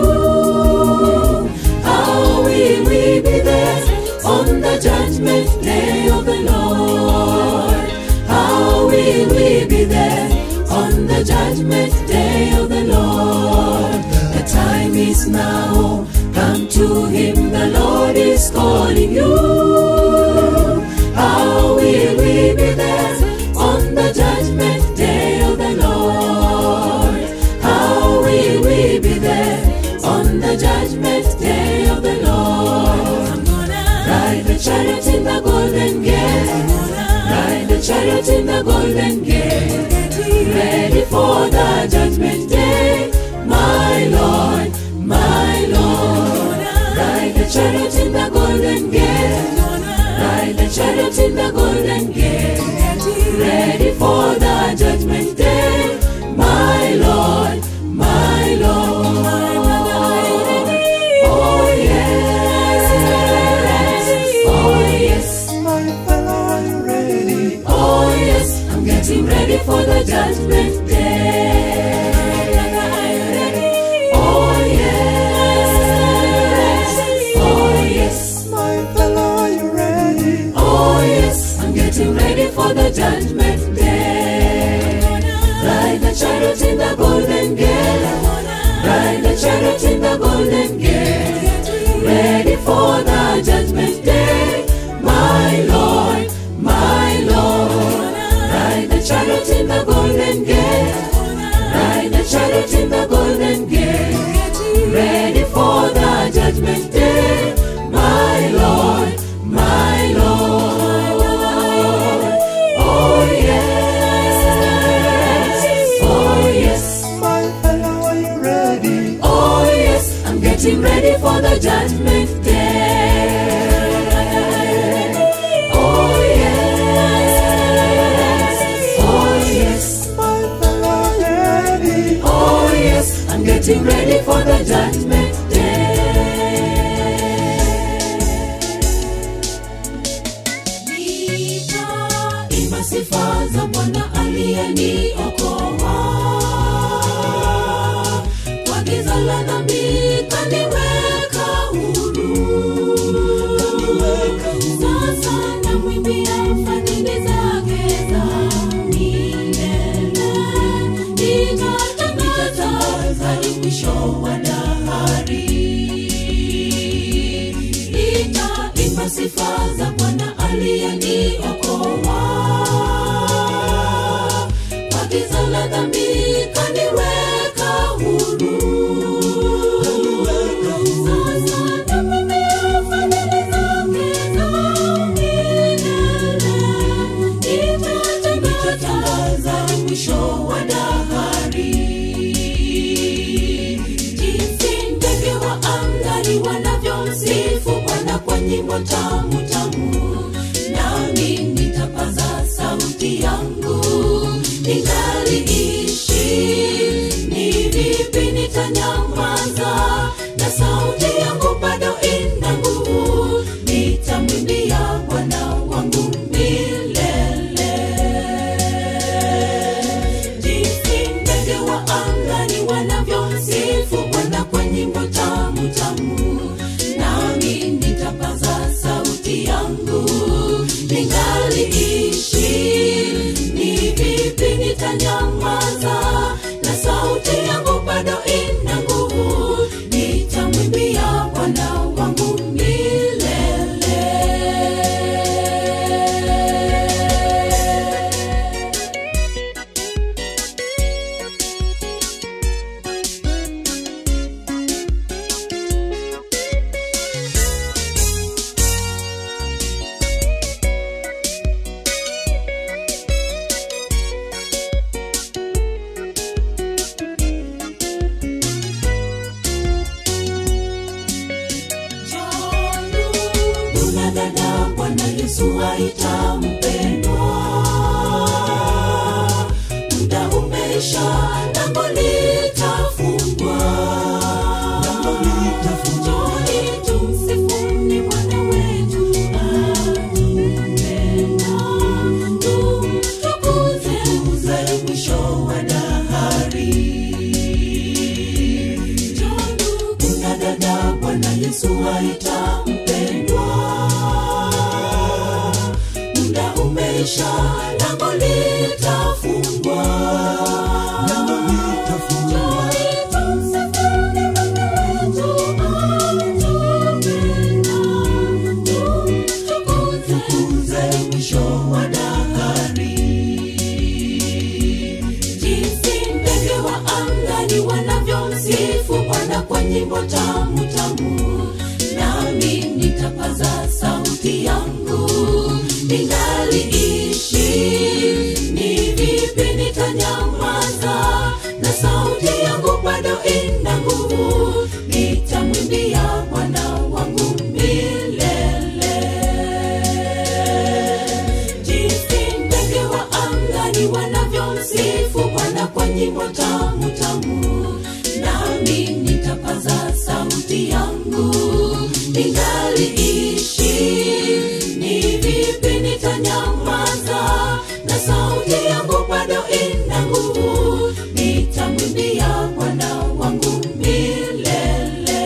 How will we be there on the judgment day of the Lord? How will we be there on the judgment day of the Lord? The time is now. Come to Him, the Lord is calling you. How will we be there on the judgment day of the Lord? How will we be there on the judgment day of the Lord? I'm gonna ride the chariot in the golden gate. Ride the chariot in the golden gate. Ready for the judgment day. My Lord, my Lord. Ride the chariot in the golden gate. Ride the chariot in the golden gate. Ready for the judgment day. My Lord, my Lord. Oh yes, oh yes. My fellow, are you ready? Oh yes, I'm getting ready for the judgment day. Oh yes, oh yes, My fellow, are you ready? oh yes, I'm getting ready for the judgment day. Ride the chariot in the golden gate. Ride the chariot in the golden gate. Ready for the judgment day. My Lord, my Lord. Ride the chariot in the golden gate. Ride the chariot in the golden gate. Ready for the judgment day. My Lord, my Lord. Oh yes, oh yes. My fellow, are you ready? Oh yes, I'm getting ready for the judgment day. Oh yes, oh yes, My fellow, are you ready? oh yes, I'm getting ready for the judgment day. Nitaimba sifa za Bwana aliyeniokoa kwa giza la dhambi kaniweka huru. Sasa namwimbia sifa za bwana aliyeniokoa kwa giza la dhambi kaniweka huru Sasa napokea fadhili zake za milele. Nitatangaza mwisho wa dahari jinsi ndege wa angani wanavyomsifu Bwana kwa nyimbo tamu tamu, nami nitapaza sauti yangu ningaliishi. Ni vipi nitanyamaza na sauti yangu bado ina nguvu? Nitamwimbia Bwana wangu milele jinsi ndege wa angani wanavyomsifu Bwana kwa nyimbo tamu tamu, nami nitapaza sauti yangu ningaliishi. Ni vipi nitanyamaza na sauti yangu bado ina nguvu? Nitamwimbia Bwana wangu milele. Kuna dada Bwana Yesu aita mpendwa, muda umeisha, lango litafungwa. Njooni tumsifuni Bwana wetu atupenda, tumtukuze uzali mwisho wa dahari. Kuna dada Bwana Yesu aita mpendwa, muda umeisha, lango litafungwa. Njooni tumsifuni Bwana wetu atupenda, tumtukuze mwisho wa dahari jinsi ndege wa angani wanavyomsifu Bwana kwa nyimbo tamu tamu, nami nitapaza sauti yangu ningaliishi. Ni vipi nitanyamaza na sauti yangu bado ina nguvu? Nitamwimbia Bwana wangu milele jinsi ndege wa angani wanavyomsifu Bwana kwa nyimbo tamu tamu, nami nitapaza sauti yangu ningaliishi. Ni vipi nitanyamaza na sauti yangu bado ina nguvu? Nitamwimbia Bwana wangu milele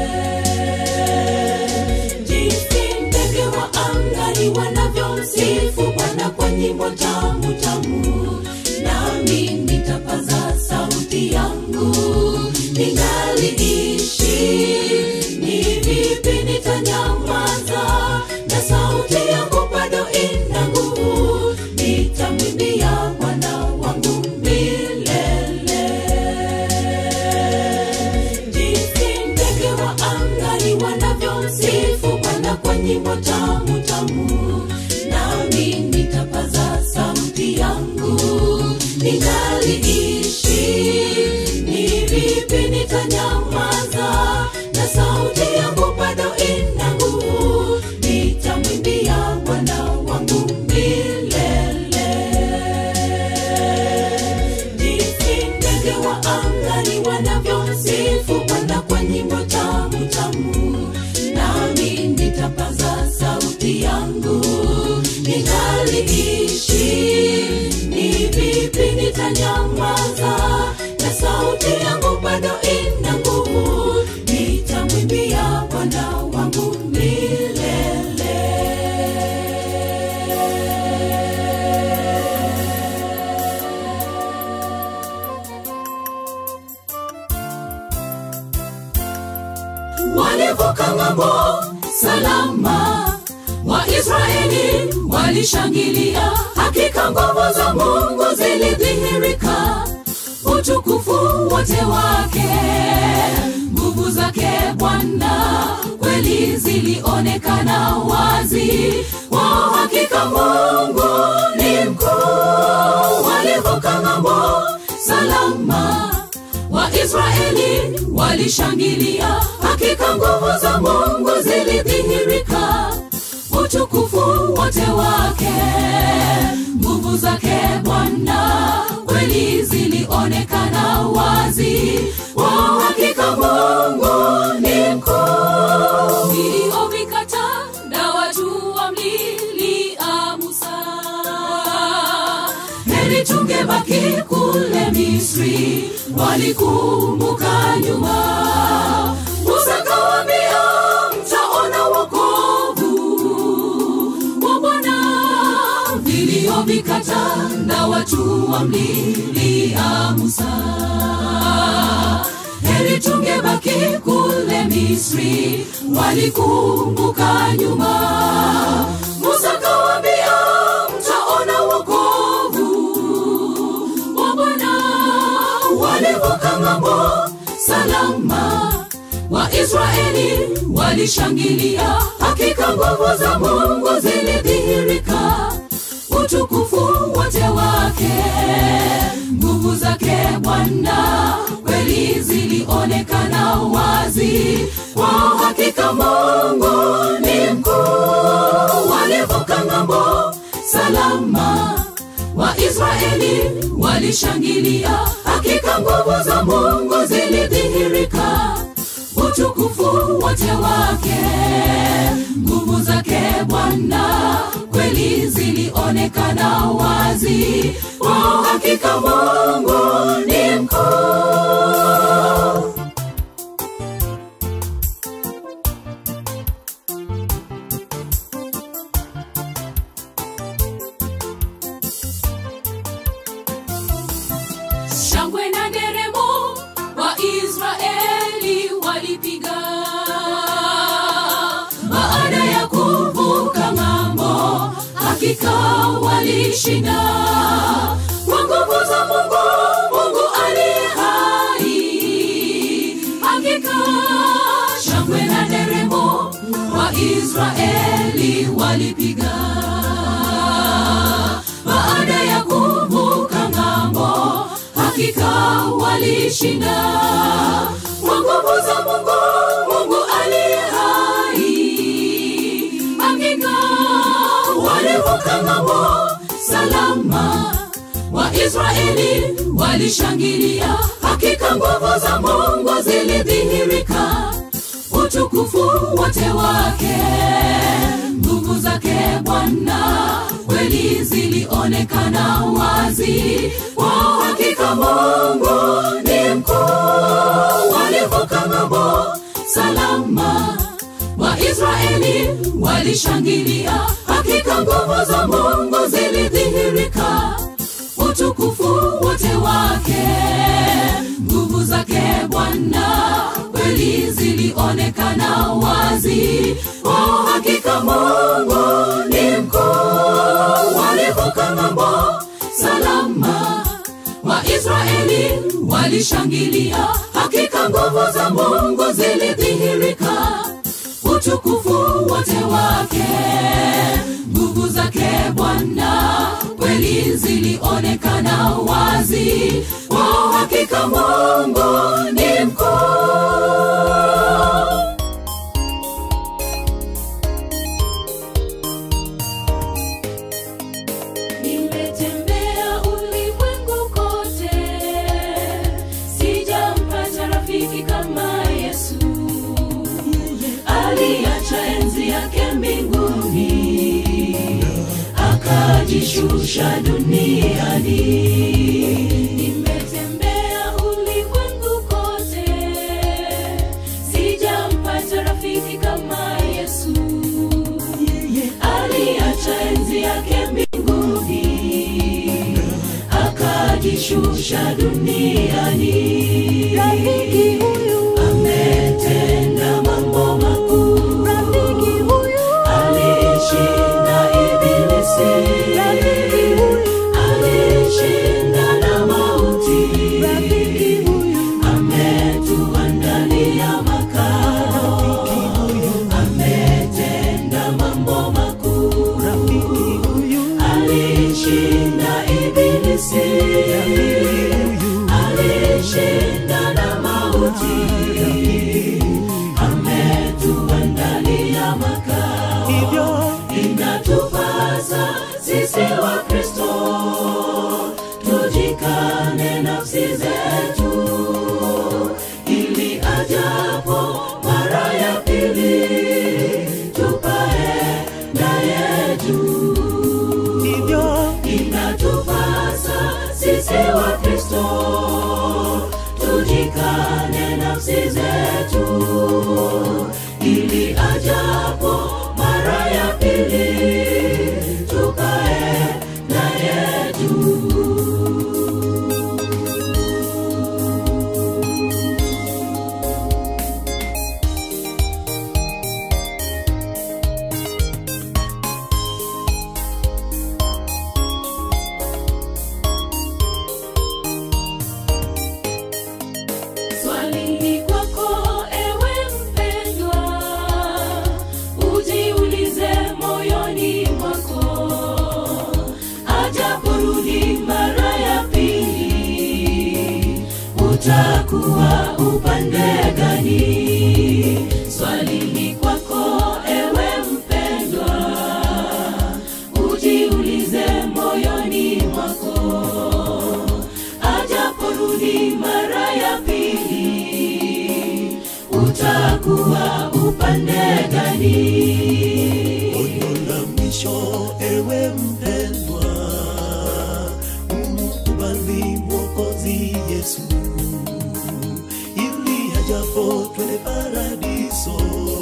jinsi ndege wa angani wanavyomsifu Bwana kwa nyimbo tamu tamu, nami nitapaza sauti yangu ningaliishi. Ni vipi nitanyamaza na sauti yangu bado ina nguvu? Nitamwimbia Bwana wangu milele jinsi ndege wa angani wanavyomsifu Bwana kwa nyimbo tamu tamu, nami nitapaza sauti yangu ningaliishi. Ni vipi nitanyamaza na sauti yangu bado ina nguvu? Nitamwimbia Bwana wangu milele jinsi ndege wa angani wanavyomsifu Bwana kwa nyimbo tamu tamu, nami nitapaza sauti yangu ningaliishi. Ni vipi nitanyamaza na sauti yangu bado ina nguvu? Nitamwimbia Bwana wangu milele. walivuka ng'ambo salama waisraeli walishangilia hakika nguvu za mungu zilidhihirika utukufu wote wake nguvu zake bwana kweli zilionekana wazi kwa hakika mungu ni mkuu walivuka ng'ambo salama waisraeli walishangilia hakika nguvu za mungu zilidhihirika utukufu wote wake nguvu zake bwana kweli zilionekana wazi kwa hakika mungu ni mkuu viliovikata na watu wamlilia musa heri tungebaki kule misri walikumbuka nyuma musa kawambia mtaona wokovu wa bwana vilio vikata na watu wamlilia musa heri tungebaki kule misri walikumbuka nyuma musa kawambia mtaona wokovu wa bwana walivuka ng'ambo salama waisraeli walishangilia hakika nguvu za mungu zilidhihirika utukufu wote wake nguvu zake bwana kweli zilionekana wazi kwa hakika mungu ni mkuu walivuka ng'ambo salama waisraeli walishangilia hakika nguvu za mungu zilidhihirika utukufu wote wake nguvu zake bwana kweli zilionekana wazi kwa hakika mungu ni mkuu shangwe na nderemo waisraeli walipiga baada ya kuvuka ng'ambo hakika walishinda kwa nguvu za mungu mungu aliye hai hakika shangwe na nderemo waisraeli walipiga baada ya kuvuka ng'ambo hakika walishinda kwa nguvu za mungu mungu aliye hai hakika walivuka ng'ambo salama waisraeli walishangilia hakika nguvu za mungu zilidhihirika utukufu wote wake nguvu zake bwana kweli zilionekana wazi kwa hakika mungu ni mkuu walivuka ng'ambo salama waisraeli walishangilia hakika nguvu za mungu zilidhihirika utukufu wote wake nguvu zake bwana kweli zilionekana wazi kwa hakika mungu ni mkuu walivuka ng'ambo salama waisraeli walishangilia hakika nguvu za mungu zilidhihirika utukufu wote wake nguvu zake bwana kweli zilionekana wazi kwa hakika mungu ni mkuu nimetembea ulimwengu kote sijampata rafiki kama yesu aliacha enzi yake mbinguni akajishusha duniani nimetembea ulimwengu kote sijampata rafiki kama yesu aliacha enzi yake mbinguni akajishusha duniani Rafiki huyu. ametenda mambo makuu Rafiki huyu. aliishi alishinda na mauti ametuandalia makao hivyo inatupasa sisi wa kristo tujikane nafsi zetu ili ajapo mara ya pili tupae naye juu hivyo inatupasa sisi wa kristo tujikane nafsi zetu ili ajapo mara ya pili tukae naye juu Swali ni kwako ewe mpendwa, ujiulize moyoni mwako, ajaporudi mara ya pili, utakuwa upande gani? Swali ni kwako ewe mpendwa, ujiulize moyoni mwako ajaporudi mara ya pili utakuwa upande gani onyo la mwisho ewe mpendwa umkubali mwokozi yesu ili ajapo twende paradiso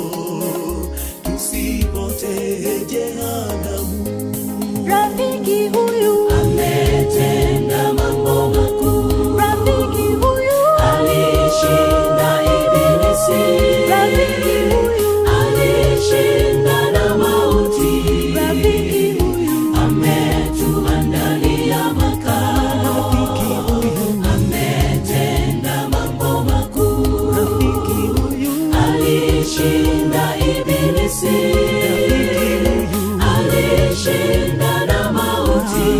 tusipotee jehanamu rafiki huyu ametenda mambo makuu rafiki huyu alishinda ibilisi rafiki huyu alishinda na mauti rafiki huyu ametuandalia makao ametenda mambo makuu alishinda ibilisi alishinda na mauti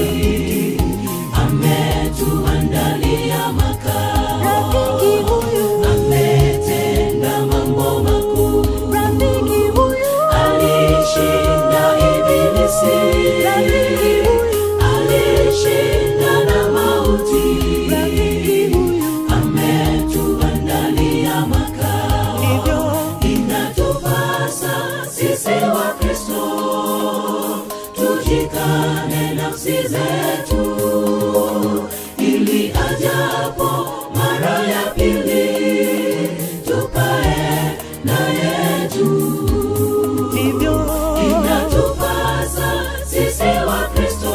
ametuandalia makao rafiki huyu ametenda mambo makuu rafiki huyu alishinda ibilisi rafiki huyu alishinda na mauti rafiki huyu ametuandalia makao hivyo inatupasa sisi wa kristo tujikane nafsi zetu ili ajapo mara ya pili tupae naye juu hivyo inatupasa sisi wa kristo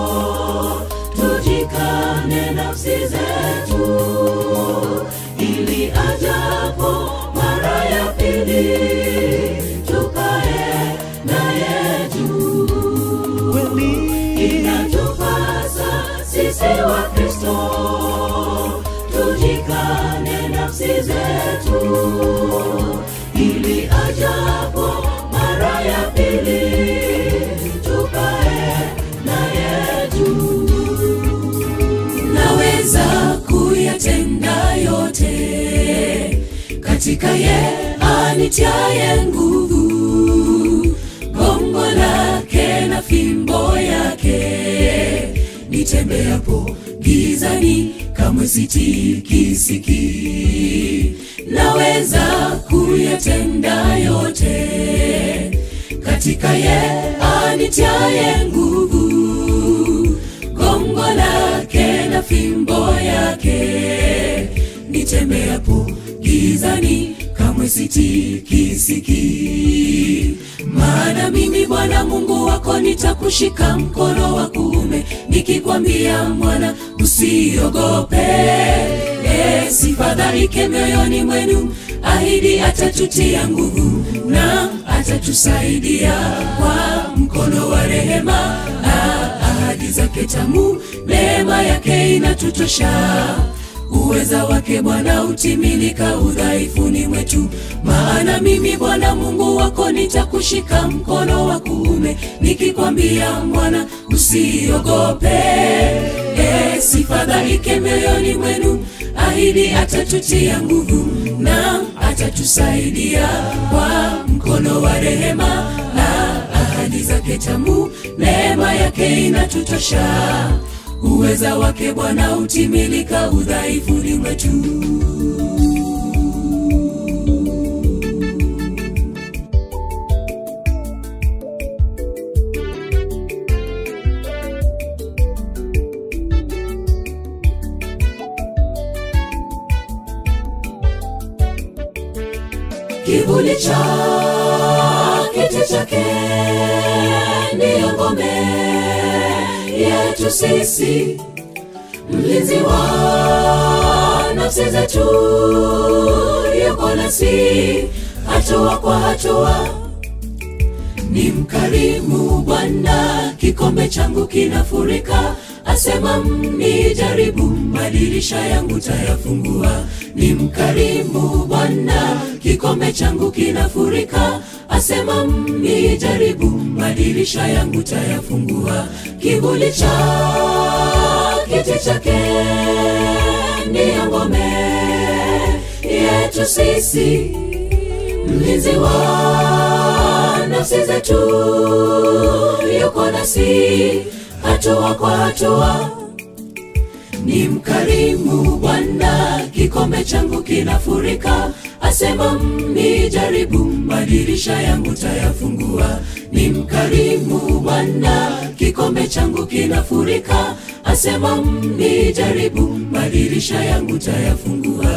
tujikane nafsi zetu ili ajapo mara ya pili tukae naye juu kweli inatupasa sisi wa kristo tujikane nafsi zetu ili ajapo mara ya pili tukae naye juu naweza kuyatenda yote katika ye anitiaye nguvu gongo lake na fimbo yake nitembeapo gizani kamwe sitikisiki naweza kuyatenda yote katika ye anitiaye nguvu gongo lake na fimbo yake nitembeapo gizani kamwe sitikisiki maana mimi bwana mungu wako nitakushika mkono wa kuume nikikwambia mwana usiogope e, sifadhaike mioyoni mwenu ahidi atatutia nguvu na atatusaidia kwa mkono wa rehema Ah, ahadi zake tamu neema yake inatutosha uweza wake bwana utimilika udhaifuni mwetu maana mimi bwana mungu wako nitakushika mkono wa kuume nikikwambia bwana usiogope e, sifadhaike mioyoni mwenu ahidi atatutia nguvu na atatusaidia kwa mkono wa rehema na ahadi zake tamu neema yake inatutosha uweza wake bwana utimilika udhaifuni mwetu kivuli cha kiti chake ndiyo ngome yetu sisi mlinzi wa nafsi zetu yuko nasi hatua kwa hatua ni mkarimu bwana kikombe changu kinafurika asema mnijaribu madirisha yangu tayafungua ni mkarimu bwana kikombe changu kinafurika asema mnijaribu madirisha yangu tayafungua kivuli cha kiti chake ndiyo ngome yetu sisi mlinzi wa nafsi zetu yuko nasi hatua kwa hatua ni mkarimu bwana kikombe changu kinafurika asema mnijaribu madirisha yangu tayafungua ni mkarimu bwana kikombe changu kinafurika asema mnijaribu madirisha yangu tayafungua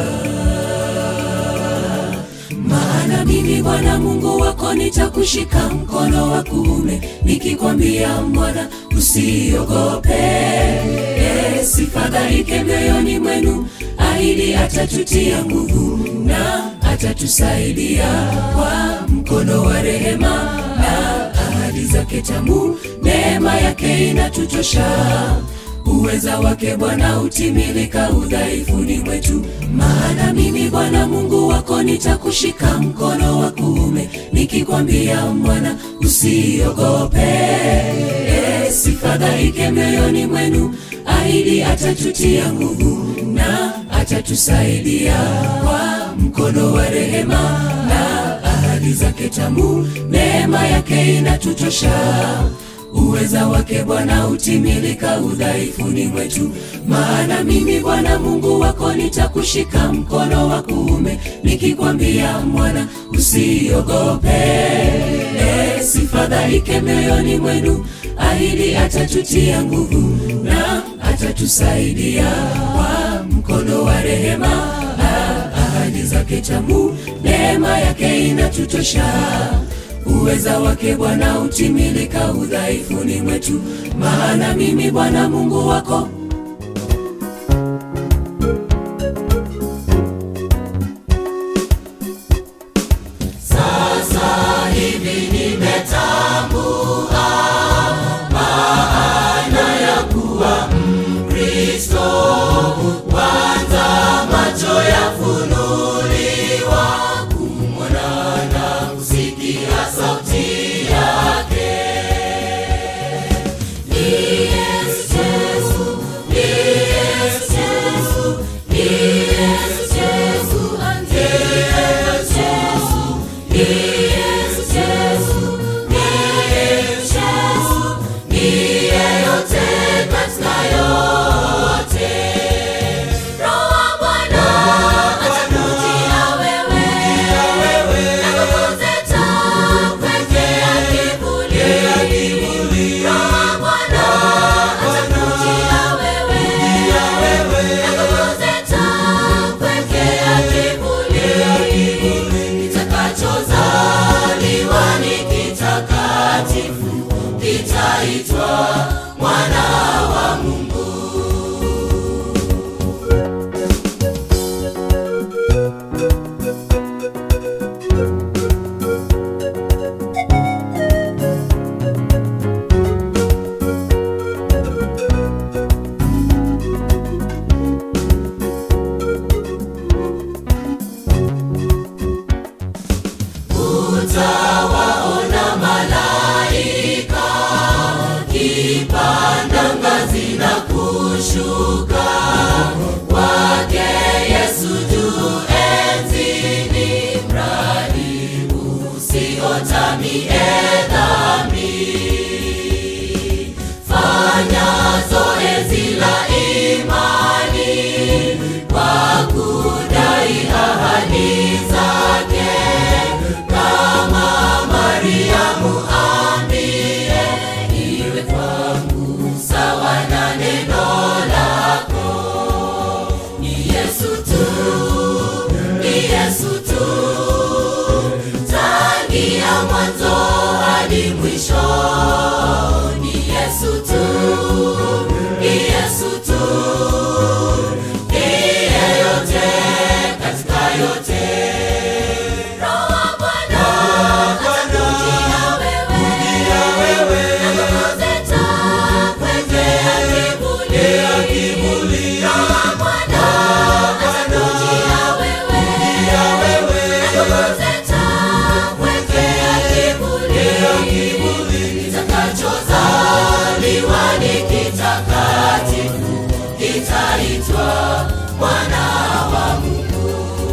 maana mimi bwana mungu wako nitakushika mkono wa kuume nikikwambia mwana usiogope e, sifadhaike mioyoni mwenu ahidi atatutia nguvu na atatusaidia kwa mkono wa rehema na ahadi zake tamu neema yake inatutosha uweza wake bwana utimilika udhaifuni mwetu maana mimi bwana mungu wako nitakushika mkono wa kuume nikikwambia mwana usiogope e, sifadhaike mioyoni mwenu ahidi atatutia nguvu na atatusaidia kwa mkono wa rehema na ahadi zake tamu neema yake inatutosha uweza wake bwana utimilika udhaifuni mwetu maana mimi bwana mungu wako nitakushika mkono wa kuume nikikwambia mwana usiogope e, sifadhaike mioyoni mwenu ahidi atatutia nguvu na atatusaidia kwa mkono wa rehema na ahadi zake tamu neema yake inatutosha uweza wake bwana utimilika udhaifuni mwetu maana mimi bwana mungu wako sasa hivi nimetambua maana ya kuwa mkristo kwanza macho yafunuliwa kumwona na kusikia sauti yake ni yesu utaitwa mwana wa Mungu.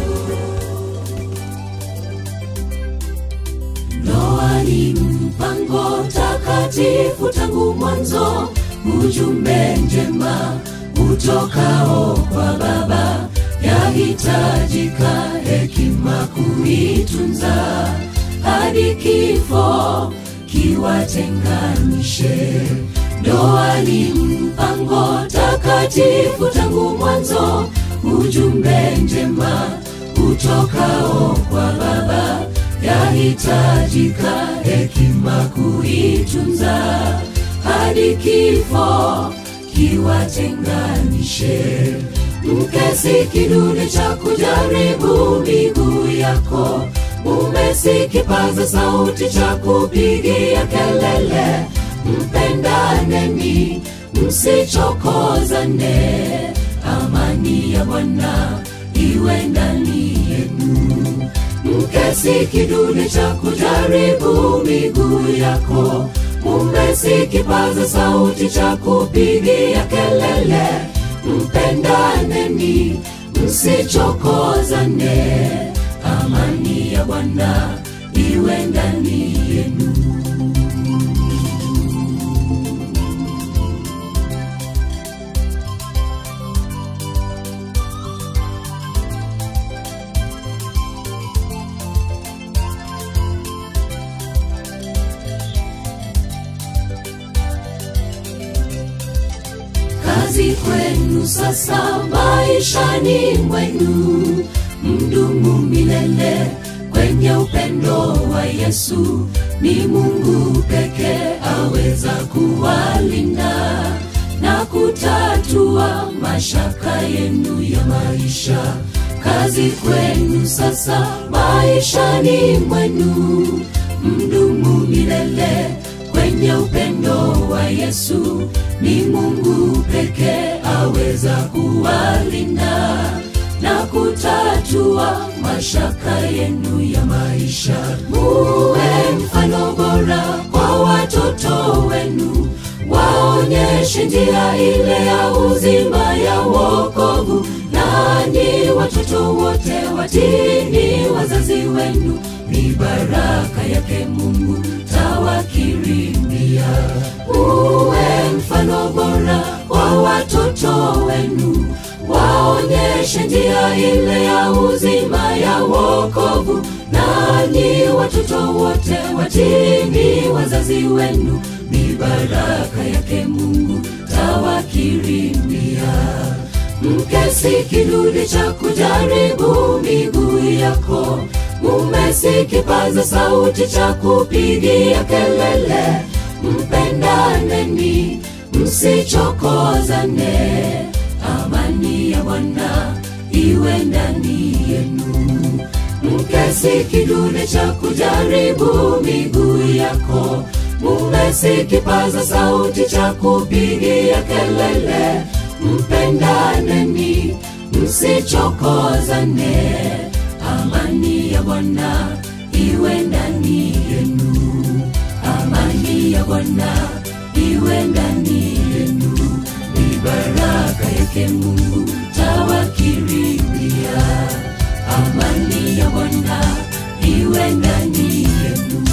Ndoa ni mpango takatifu tangu mwanzo, ujumbe njema utokao kwa Baba, yahitajika hekima kuitunza hadi kifo kiwatenganishe. Ndoa ni mpango takatifu tangu mwanzo, ujumbe njema utokao kwa Baba, yahitajika hekima kuitunza hadi kifo kiwatenganishe. Mke si kidude cha kujaribu miguu yako, mume si kipaza sauti cha kupigia kelele. Mpendaneni, msichokozane, amani ya Bwana iwe ndani yenu. Mke si kidude cha kujaribu miguu yako, mume si kipaza sauti cha kupigia kelele. Mpendaneni, msichokozane, amani ya Bwana iwe ndani yenu. kazi kwenu sasa maishani mwenu, mdumu milele kwenye upendo wa Yesu. Ni Mungu pekee aweza kuwalinda na kutatua mashaka yenu ya maisha. Kazi kwenu sasa maishani mwenu, mdumu milele kwenye upendo wa Yesu. Ni Mungu pekee aweza kuwalinda na kutatua mashaka yenu ya maisha. Muwe mfano bora kwa watoto wenu, waonyeshe njia ile ya uzima ya wokovu. Nanyi watoto wote watini wazazi wenu, ni baraka yake Mungu tawakirimia. Uwe mfano bora kwa watoto wenu, waonyeshe njia ile ya uzima ya wokovu. Nanyi watoto wote watini wazazi wenu, ni baraka yake Mungu tawakirimia. Mke si kidude cha kujaribu miguu yako, mume si kipaza sauti cha kupigia kelele. Mpendaneni, msichokozane, amani ya Bwana iwe ndani yenu. Mke si kidude cha kujaribu miguu yako, mume si kipaza sauti cha kupigia kelele. Mpendaneni, msichokozane, amani ya Bwana iwe ndani yenu. Amani ya Bwana iwe ndani yenu, ni baraka yake Mungu tawakirimia. Amani ya Bwana iwe ndani yenu.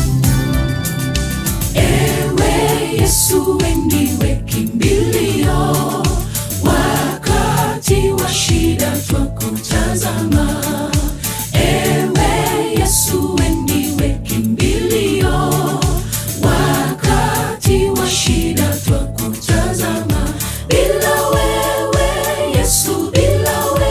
Ewe Yesu, we ndiwe kimbilio, wakati wa shida twakutazama. Ewe Yesu, we ndiwe kimbilio, wakati wa shida twakutazama. Bila wewe Yesu, bila wewe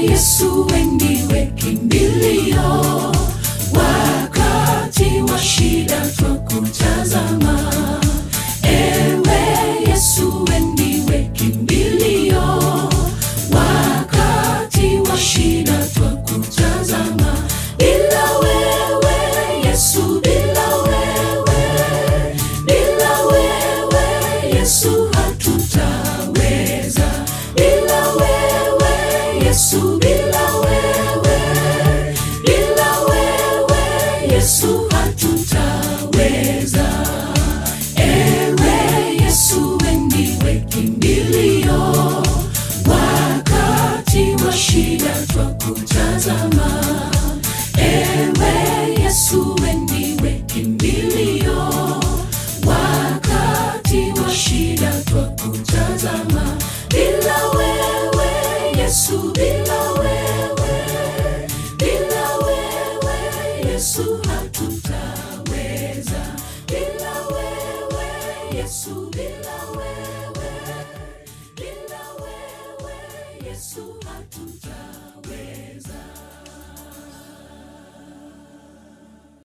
Yesu we ndiwe kimbilio